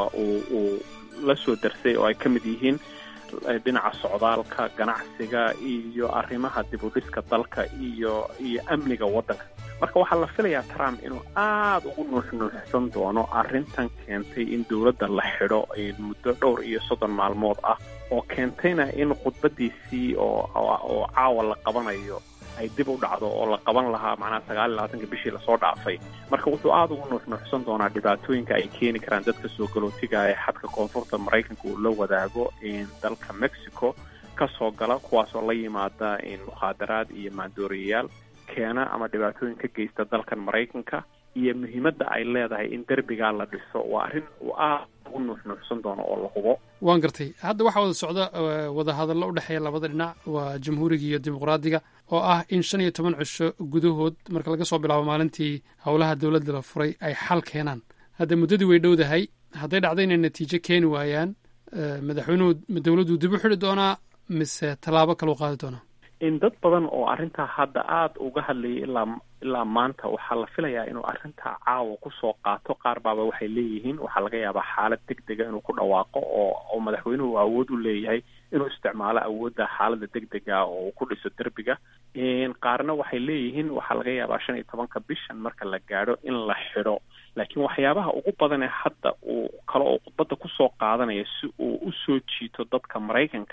uu la soo darsay oo ay ka mid yihiin dhinaca socdaalka ganacsiga iyo arrimaha dib u dhiska dalka iyo iyo amniga waddanka marka waxaa la filayaa trump inuu aada ugu nuuxnuuxsan doono arrintan keentay in dowladda la xidho muddo dhowr iyo soddon maalmood ah oo keentayna in khudbadiisii oo oo caawa la qabanayo ay dib u dhacdo oo la qaban lahaa macnaha sagaal iyo labaatanka bishii lasoo dhaafay marka wuxuu aada ugu nuuxnuuxsan doonaa dhibaatooyinka ay keeni karaan dadka soo galootiga ee xadka koonfurta maraykanka uu la wadaago dalka mexico kasoo gala kuwaasoo la yimaada mukhaadaraad iyo maandooriyayaal keena ama dhibaatooyin ka geysta dalkan maraykanka iyo muhiimadda ay leedahay in derbigaa la dhiso waa arrin uu aada ugu nuuxnuuxsan doono oo la hubo waan gartay hadda waxaa wada socda wadahadallo u dhexeeya labada dhinac waa jamhuuriga iyo dimuqraadiga oo ah in shan iyo toban cisho gudahood marka laga soo bilaabo maalintii howlaha dowladda la furay ay xal keenaan hadda muddadii way dhowdahay hadday dhacdo inay natiijo keeni waayaan madaxweynuhu dowladdu dib u xidhi doonaa mise tallaabo kale u qaadi doonaa in dad badan oo arrintaa hadda aada uga hadlayay ilaa ilaa maanta waxaa la filayaa inuu arrintaa caawa kusoo qaato qaar baaba waxay leeyihiin waxaa laga yaabaa xaalad deg dega inuu ku dhawaaqo oo oo madaxweynuhu awood u leeyahay inuu isticmaalo awoodda xaaladda deg dega oo uu ku dhiso derbiga qaarna waxay leeyihiin waxaa laga yaabaa shan iyo tobanka bishan marka la gaadho in la xidho laakiin waxyaabaha ugu badan ee hadda uu kale oo khudbadda kusoo qaadanaya si uu usoo jiito dadka maraykanka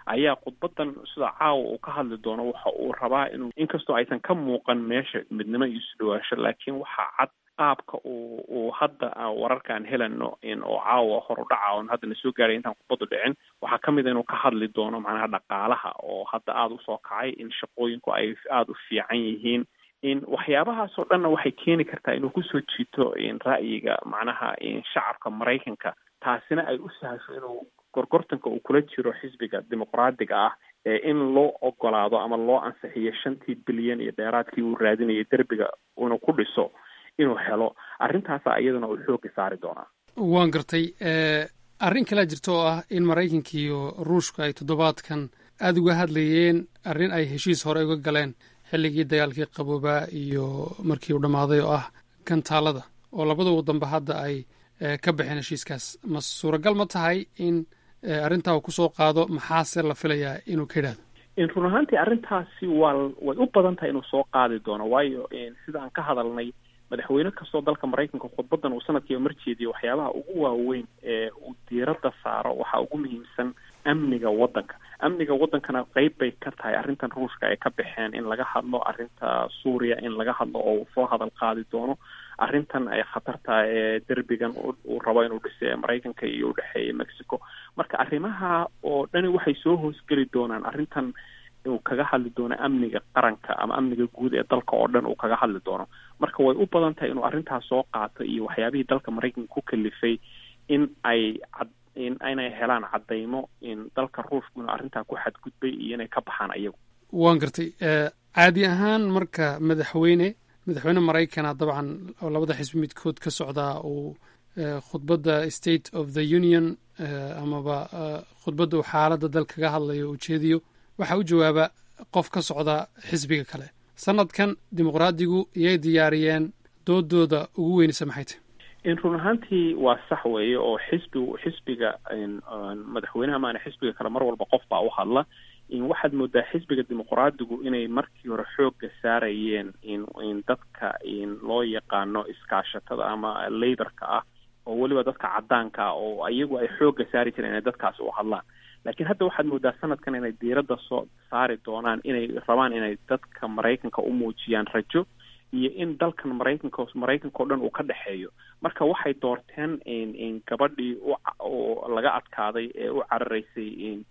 ayaa khudbadan sida caawa uu ka hadli doono waxa uu rabaa inuu inkastoo aysan ka muuqan meesha midnimo iyo isudhawaasho laakiin waxaa cad qaabka uu uu hadda wararkaan helano oo caawa horu dhaca oon haddana soo gaaray intaan khudbadu dhicin waxaa ka mid a inuu ka hadli doono macnaha dhaqaalaha oo hadda aada usoo kacay in shaqooyinku ay aada u fiican yihiin in waxyaabahaasoo dhanna waxay keeni kartaa inuu kusoo jiito ra'yiga macnaha shacabka maraykanka taasina ay u sahasho inuu gorgortanka uu kula jiro xisbiga dimuqraadiga ah ee in loo ogolaado ama loo ansixiyo shantii bilyan iyo dheeraadkii uu raadinayay derbiga inuu ku dhiso inuu helo arrintaasa iyadana uu xooga saari doonaa waan gartay arrin kalea jirta oo ah in maraykanka iyo ruushka ay toddobaadkan aada uga hadlayeen arrin ay heshiis hore uga galeen xilligii dagaalkii qaboobaa iyo markii uu dhammaaday oo ah kantaalada oo labada wadanba hadda ay ka baxeen heshiiskaas ma suuragal ma tahay in arrintaa uu kusoo qaado maxaase la filayaa inuu ka yidhaahdo run ahaantii arrintaasi waa way u badan tahay inuu soo qaadi doono waayo sida aan ka hadalnay madaxweyne kastoo dalka maraykanka khudbadan uu sanadkiiba marjeediyo waxyaabaha ugu waaweyn ee uu diiradda saaro waxaa ugu muhiimsan amniga waddanka amniga waddankana qeyb bay ka tahay arrintan ruushka ay ka baxeen in laga hadlo arrinta suuriya in laga hadlo oo uu soo hadal qaadi doono arrintan ay khatarta ee derbigan uu rabo inuu dhise ee maraykanka iyo udhexeeya mexico marka arrimaha oo dhani waxay soo hoosgeli doonaan arrintan uu kaga hadli doono amniga qaranka ama amniga guud ee dalka oo dhan uu kaga hadli doono marka way u badan tahay inuu arrintaas soo qaato iyo waxyaabihii dalka maraykanka ku kalifay in ay cad in inay helaan caddaymo in dalka ruushku inuu arrintaa ku xadgudbay iyo inay ka baxaan ayagu waan gartay caadi ahaan marka madaxweyne madaxweyne maraykana dabcan oo labada xisbi midkood ka socdaa uu khudbadda state of the union amaba khudbadda uu xaaladda dal kaga hadlayo ujeediyo waxaa u jawaaba qof ka socda xisbiga kale sanadkan dimuqraadigu iyay diyaariyeen doodooda ugu weynaysa maxay tahy run ahaantii waa sax weeye oo xisbigu xisbiga madaxweynaha maana xisbiga kale mar walba qof baa u hadla waxaad moodaa xisbiga dimuqraadigu inay markii hore xoogga saarayeen in in dadka in loo yaqaano iskaashatada ama laborka ah oo weliba dadka caddaanka ah oo iyagu ay xoogga saari jireen inay dadkaasi u hadlaan laakiin hadda waxaad moodaa sanadkan inay diiradda soo saari doonaan inay rabaan inay dadka maraykanka u muujiyaan rajo iyo in dalkan maraykanka maraykanka o dhan uu ka dhexeeyo marka waxay doorteen in gabadhii oo laga adkaaday ee u cararaysay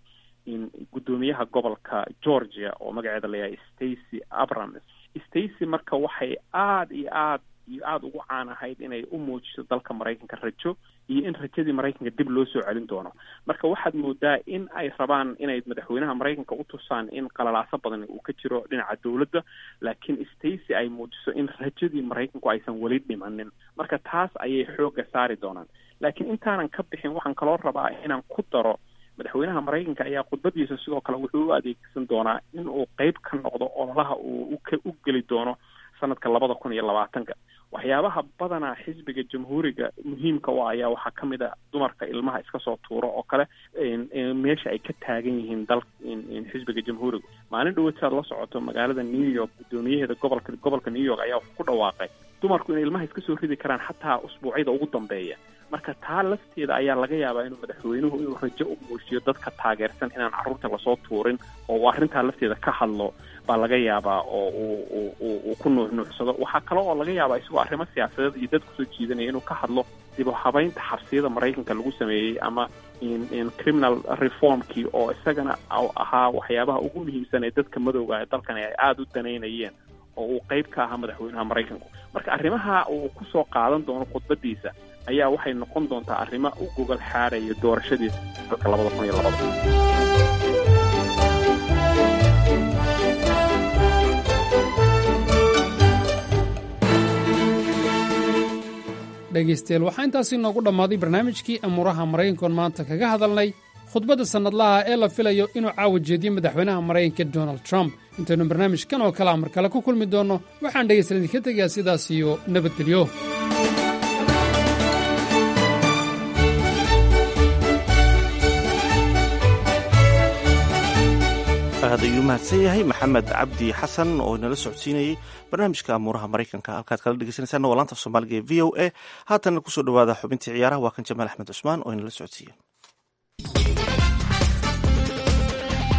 in guddoomiyaha gobolka georgia oo magaceeda layahay stacy abrams stacy marka waxay aada iyo aad iyo aada ugu caan ahayd inay u muujiso dalka maraykanka rajo iyo in rajadii maraykanka dib loo soo celin doono marka waxaad moodaa in ay rabaan inay madaxweynaha maraykanka u tusaan in qalalaaso badan uu ka jiro dhinaca dowladda laakiin stacy ay muujiso in rajadii maraykanku aysan weli dhimanin marka taas ayay xoogga saari doonaan laakiin intaanan ka bixin waxaan kaloo rabaa inaan ku daro madaxweynaha maraykanka ayaa khudbadiisa sidoo kale wuxuu u adeegsan doonaa in uu qeyb ka noqdo ololaha uu u geli doono sanadka labada kun iyo labaatanka waxyaabaha badanaa xisbiga jamhuuriga muhiimka u ayaa waxaa ka mid a dumarka ilmaha iska soo tuuro oo kale meesha ay ka taagan yihiin dal xisbiga jamhuuriga maalin dhawataad la socoto magaalada new york guddoomiyaheeda gobolka gobolka new york ayaa ku dhawaaqay dumarku inay ilmaha iska soo ridi karaan xataa usbuucyada ugu dambeeya marka taa lafteeda ayaa laga yaabaa inuu madaxweynuhu inuu rajo u muujiyo dadka taageersan inaan carruurta lasoo tuurin oo uu arrintaa lafteeda ka hadlo baa laga yaabaa oo uu uu ku nuuxnuuxsado waxaa kale oo laga yaabaa isagoo arrimo siyaasadeed iyo dad kusoo jiidanaya inuu ka hadlo dib u habaynta xabsiyada maraykanka lagu sameeyey ama in criminal reformkii oo isagana ahaa waxyaabaha ugu muhiimsan ee dadka madowga ee dalkan ay aada u danaynayeen oo uu qeyb ka ahaa madaxweynaha maraykanku marka arrimaha uu kusoo qaadan doono khudbadiisa ayaa waxay noqon doontaa arrimo u gogol xaaraya doorashadiisa dalka labada kun iyo labada dhegaystayaal waxaa intaasi noogu dhammaaday barnaamijkii amuuraha maraykankoon maanta kaga hadalnay khudbadda sannadlaha ee la filayo inuu caawa jeediyo madaxweynaha maraykanka donald trump intaynu barnaamijkan oo kale a mar kale ku kulmi doonno waxaan dhegaystayaal idinka tegayaa sidaas iyo nabadgelyo aad ayuu mahadsan yahay maxamed cabdi xasan oo inala socodsiinayey barnaamijka amuuraha maraykanka halkaad kala dhegeysaneysaan waa laanta soomaaliga ee v o a haatanna kusoo dhawaada xubintii ciyaaraha waa kan jamaal axmed cusmaan oo inala socodsiiya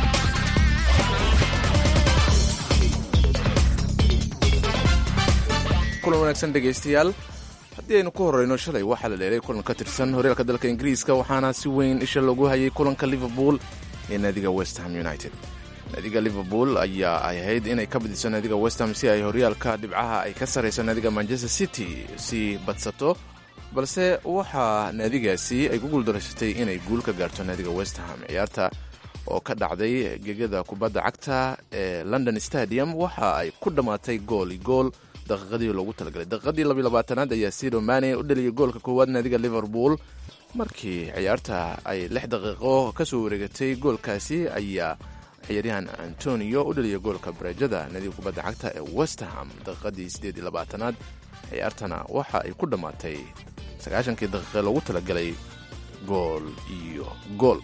kulan wanaagsan dhegaystayaal haddii aynu ku horreyno shalay waxaa la dheelay kulan ka tirsan horyaalka dalka ingiriiska waxaana si weyn isha loogu hayay kulanka liverpool ee naadiga westham united naadiga liverpool ayaa ay ahayd inay ka badiso naadiga westham si ay horyaalka dhibcaha ay ka sarrayso naadiga manchester city si badsato balse waxaa naadigaasi ay ku guuldaraysatay inay guul ka gaarto naadiga westham ciyaarta oo ka dhacday gegada kubadda cagta ee london stadium waxa ay ku dhammaatay gooli gool daqiiqadii loogu talagalay daqiiqadii labayabaatanaad ayaa sido mane u dhaliyay goolka koowaad naadiga liverpool markii ciyaarta ay lix daqiiqo ka soo wareegatay goolkaasi ayaa ciyaaryahan antonio u dhaliyay goolka bareejada naadiga kubadda cagta ee westerham daqiiqadii siddeed iyo labaatanaad ciyaartana waxa ay ku dhammaatay sagaashankii daqiiqe loogu talagalay gool iyo gool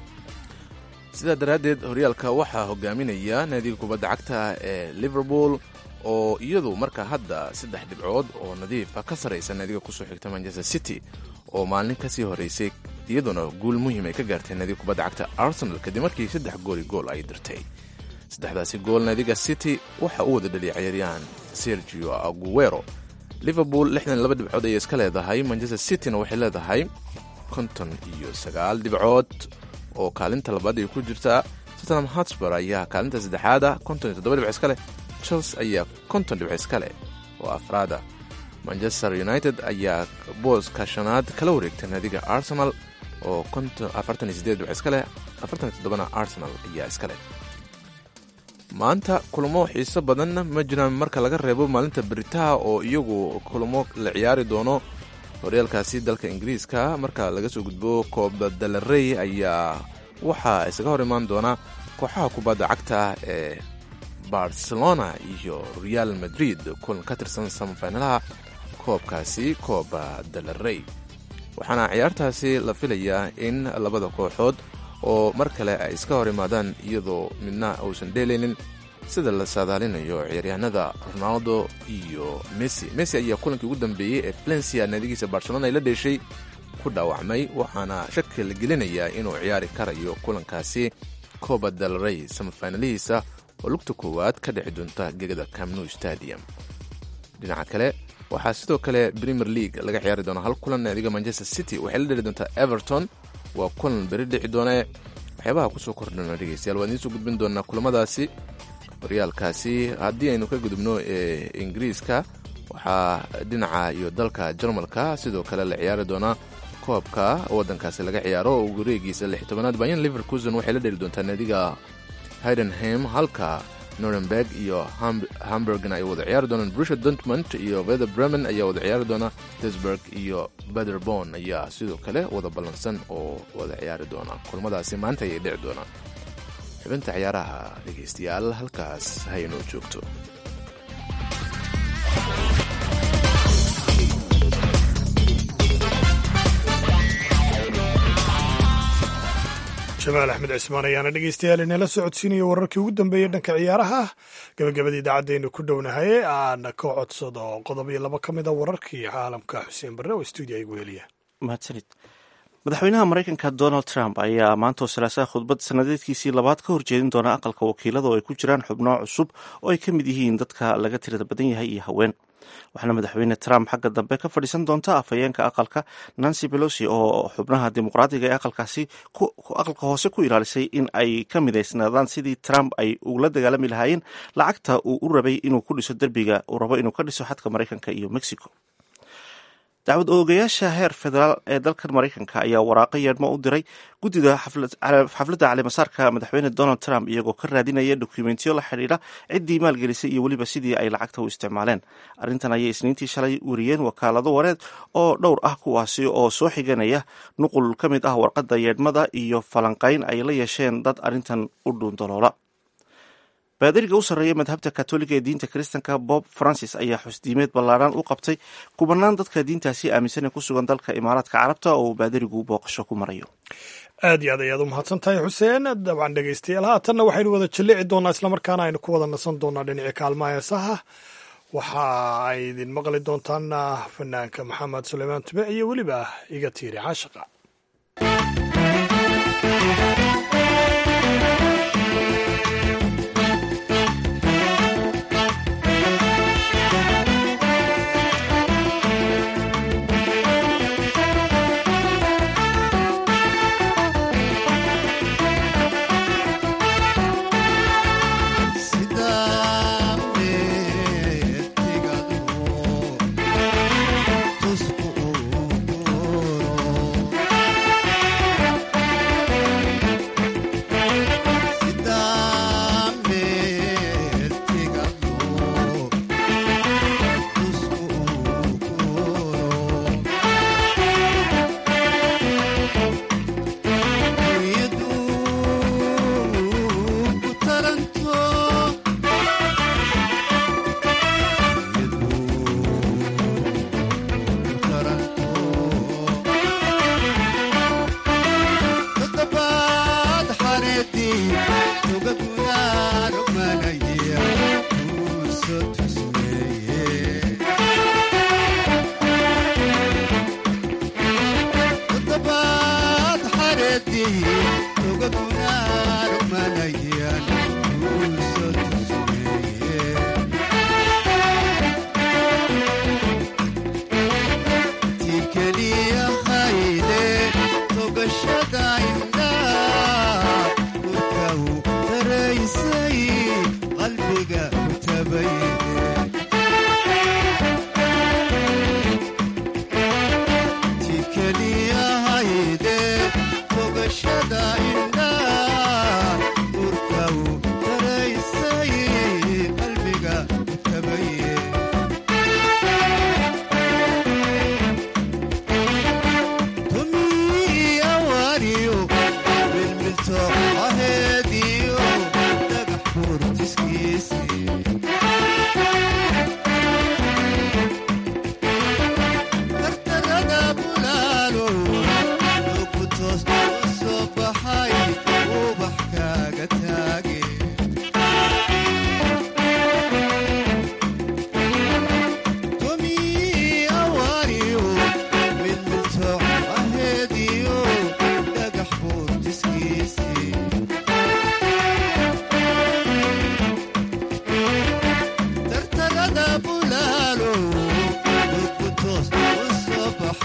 sidaa daraaddeed horyaalka waxaa hogaaminaya naadiga kubadda cagta ee liverpool oo iyadu marka hadda saddex dhibcood oo nadiifa ka sarraysa naadiga kusoo xigta manchester city oo maalin kasii horeysay iyaduna guul muhiim ay ka gaartay naadiga kubadda cagta arsenal kadib markii saddex gooli gool ay dirtay saddexdaasi gool naadiga city waxa uu wada dhaliyay ciyaaryahan sergio aguero liverpool lixdan laba dhibcood ayay iska leedahay manchester cityna waxay leedahay konton iyo sagaal dhibcood oo kaalinta labaad ay ku jirtaa tottenham hotspur ayaa kaalinta saddexaada konton iyo toddoba dhibc iska leh chelsea ayaa konton dhibc iska leh oo afraada manchester united ayaa booska shanaad kala wareegtay naadiga arsenal oo afartan iyo sideed dhibc iska leh afartan iyo toddobana arsenal ayaa iska leh maanta kulamo xiiso badan ma jiraan marka laga reebo maalinta beritaha oo iyagu kulamo la ciyaari doono horyaalkaasi dalka ingiriiska marka laga soo gudbo kooba dalarey ayaa waxaa isaga hor imaan doona kooxaha kubadda cagta ee barcelona iyo real madrid kulan ka tirsan samafinalaha koobkaasi kooba dalarey waxaana ciyaartaasi la filayaa in labada kooxood oo mar kale ay iska hor imaadaan iyadoo midna uusan dheelaynin sida la saadaalinayo ciyaaryahanada ronaldo iyo messi messi ayaa kulankii ugu dambeeyey ee valencia naadigiisa barcelona ay la dheeshay ku dhaawacmay waxaana shaki la gelinayaa inuu ciyaari karayo kulankaasi coba del rey samafinalihiisa oo lugta koowaad ka dhici doonta gegada camnu stadium dhinaca kale waxaa sidoo kale premier league laga ciyaari doona hal kulan naadiga manchester city waxay la dheli doontaa everton waa kulan beri dhici doonee waxyaabaha kusoo kordhana dhegeystayaal waan idiin soo gudbin doonaa kulamadaasi horyaalkaasi haddii aynu ka gudubno ee ingiriiska waxaa dhinaca iyo dalka jarmalka sidoo kale la ciyaari doonaa koobka waddankaasi laga ciyaaro oo wareegiisa lix tobanaad bayan liverkusen waxay la dheli doontaa naadiga hidenham halka norenberg iyo hamburgna ay wada ciyaari doonaan brusha dortmund iyo veder bremen ayaa wada ciyaari doona desburg iyo bederbon ayaa sidoo kale wada ballansan oo wada ciyaari doona kulmadaasi maanta ayay dhici doonaan xubinta ciyaaraha dhegaystayaal halkaas haynoo joogto jamaal axmed cismaan ayaana dhegeystayaal inala socodsiinaya wararkii ugu dambeeyey dhanka ciyaaraha gabagabada idaacaddeenu ku dhownahay aana ka codsado qodob iyo laba ka mid a wararkii caalamka xuseen barre oo stuudiya igu heliya mahadsanid madaxweynaha maraykanka donald trump ayaa maantoo salaasaha khudbad sanadeedkiisii labaad ka horjeedin doona aqalka wakiilada oo ay ku jiraan xubno cusub oo ay ka mid yihiin dadka laga tirada badan yahay iyo haween waxaana madaxweyne trump xagga dambe ka fadhiisan doonta afhayeenka aqalka nancy belosi oo xubnaha dimuqraadiga ee aqalkaasi aqalka hoose ku ilaalisay in ay ka midaysnaadaan sidii trump ay ugula dagaalami lahaayeen lacagta uu u rabay inuu ku dhiso derbiga uu rabo inuu ka dhiso xadka maraykanka iyo mexico dacwad oogayaasha heer federaal ee dalkan maraykanka ayaa waraaqo yeedhmo u diray guddida xafladda caleemasaarka madaxweyne donald trump iyagoo ka raadinaya dokumentiyo la xidhiidha ciddii maalgelisay iyo weliba sidii ay lacagta u isticmaaleen arrintan ayay isniintii shalay wariyeen wakaalado wareed oo dhowr ah kuwaasi oo soo xiganaya nuqul ka mid ah warqadda yeedhmada iyo falanqayn ay la yeesheen dad arrintan u dhuundaloola baadariga u sarreeya madhabta katoliga ee diinta kiristanka bob francis ayaa xusdiimeed ballaadhan u qabtay kubanaan dadka diintaasi aaminsan ee ku sugan dalka imaaraadka carabta oo uu baadarigu booqasho ku marayo aad iyo aad ayaad u mahadsan tahay xuseen dabcan dhegeystayaal haatanna waxaynu wada jallici doonaa islamarkaana aynu ku wada nasan doonaa dhinaci kaalmaha heesaha waxa ay idin maqli doontaan fanaanka maxamed suleymaan tube iyo weliba iga tiiri caashaqa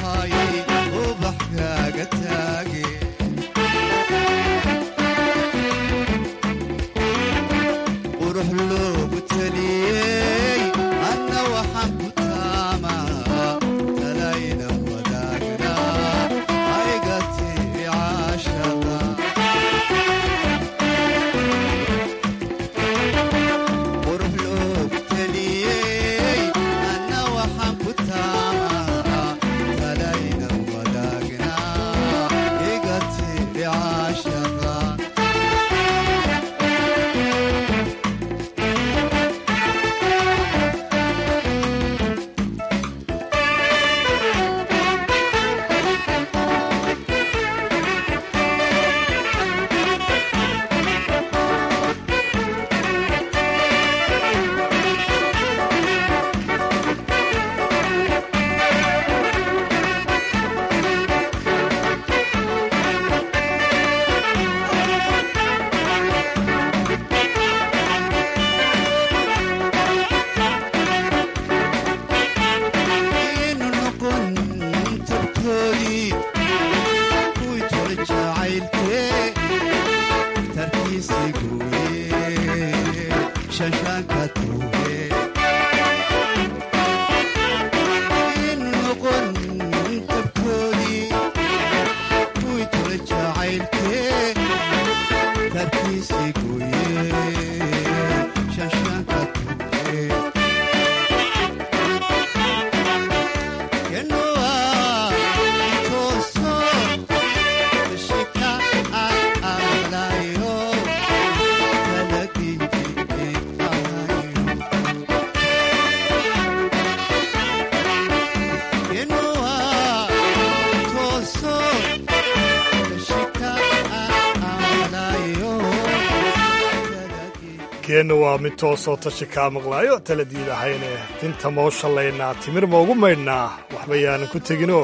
keenna waa mid toosoo tashi kaa maqlaayo taladiid ahayne tinta mau shallaynaa timir maugu maydhnaa waxba yaanan ku teginoo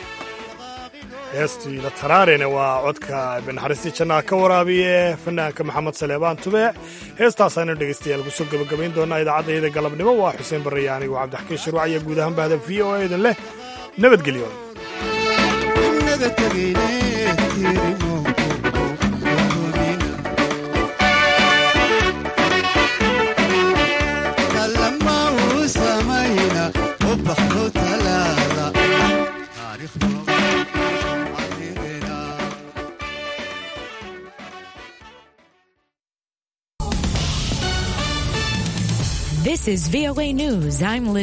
heestiila taraarene waa codka banaxariistii jannaha ka waraabiye fanaanka maxamed saleebaan tubeec heestaasaanu dhegaystayaal kusoo gebagabayn doonaa idaacaddayada galabnimo waa xuseen barraya anigu cabdixakiin shirwac iyo guud ahaan bahda v o a idin leh nabadgelyo This is VOA News. I'm Liz.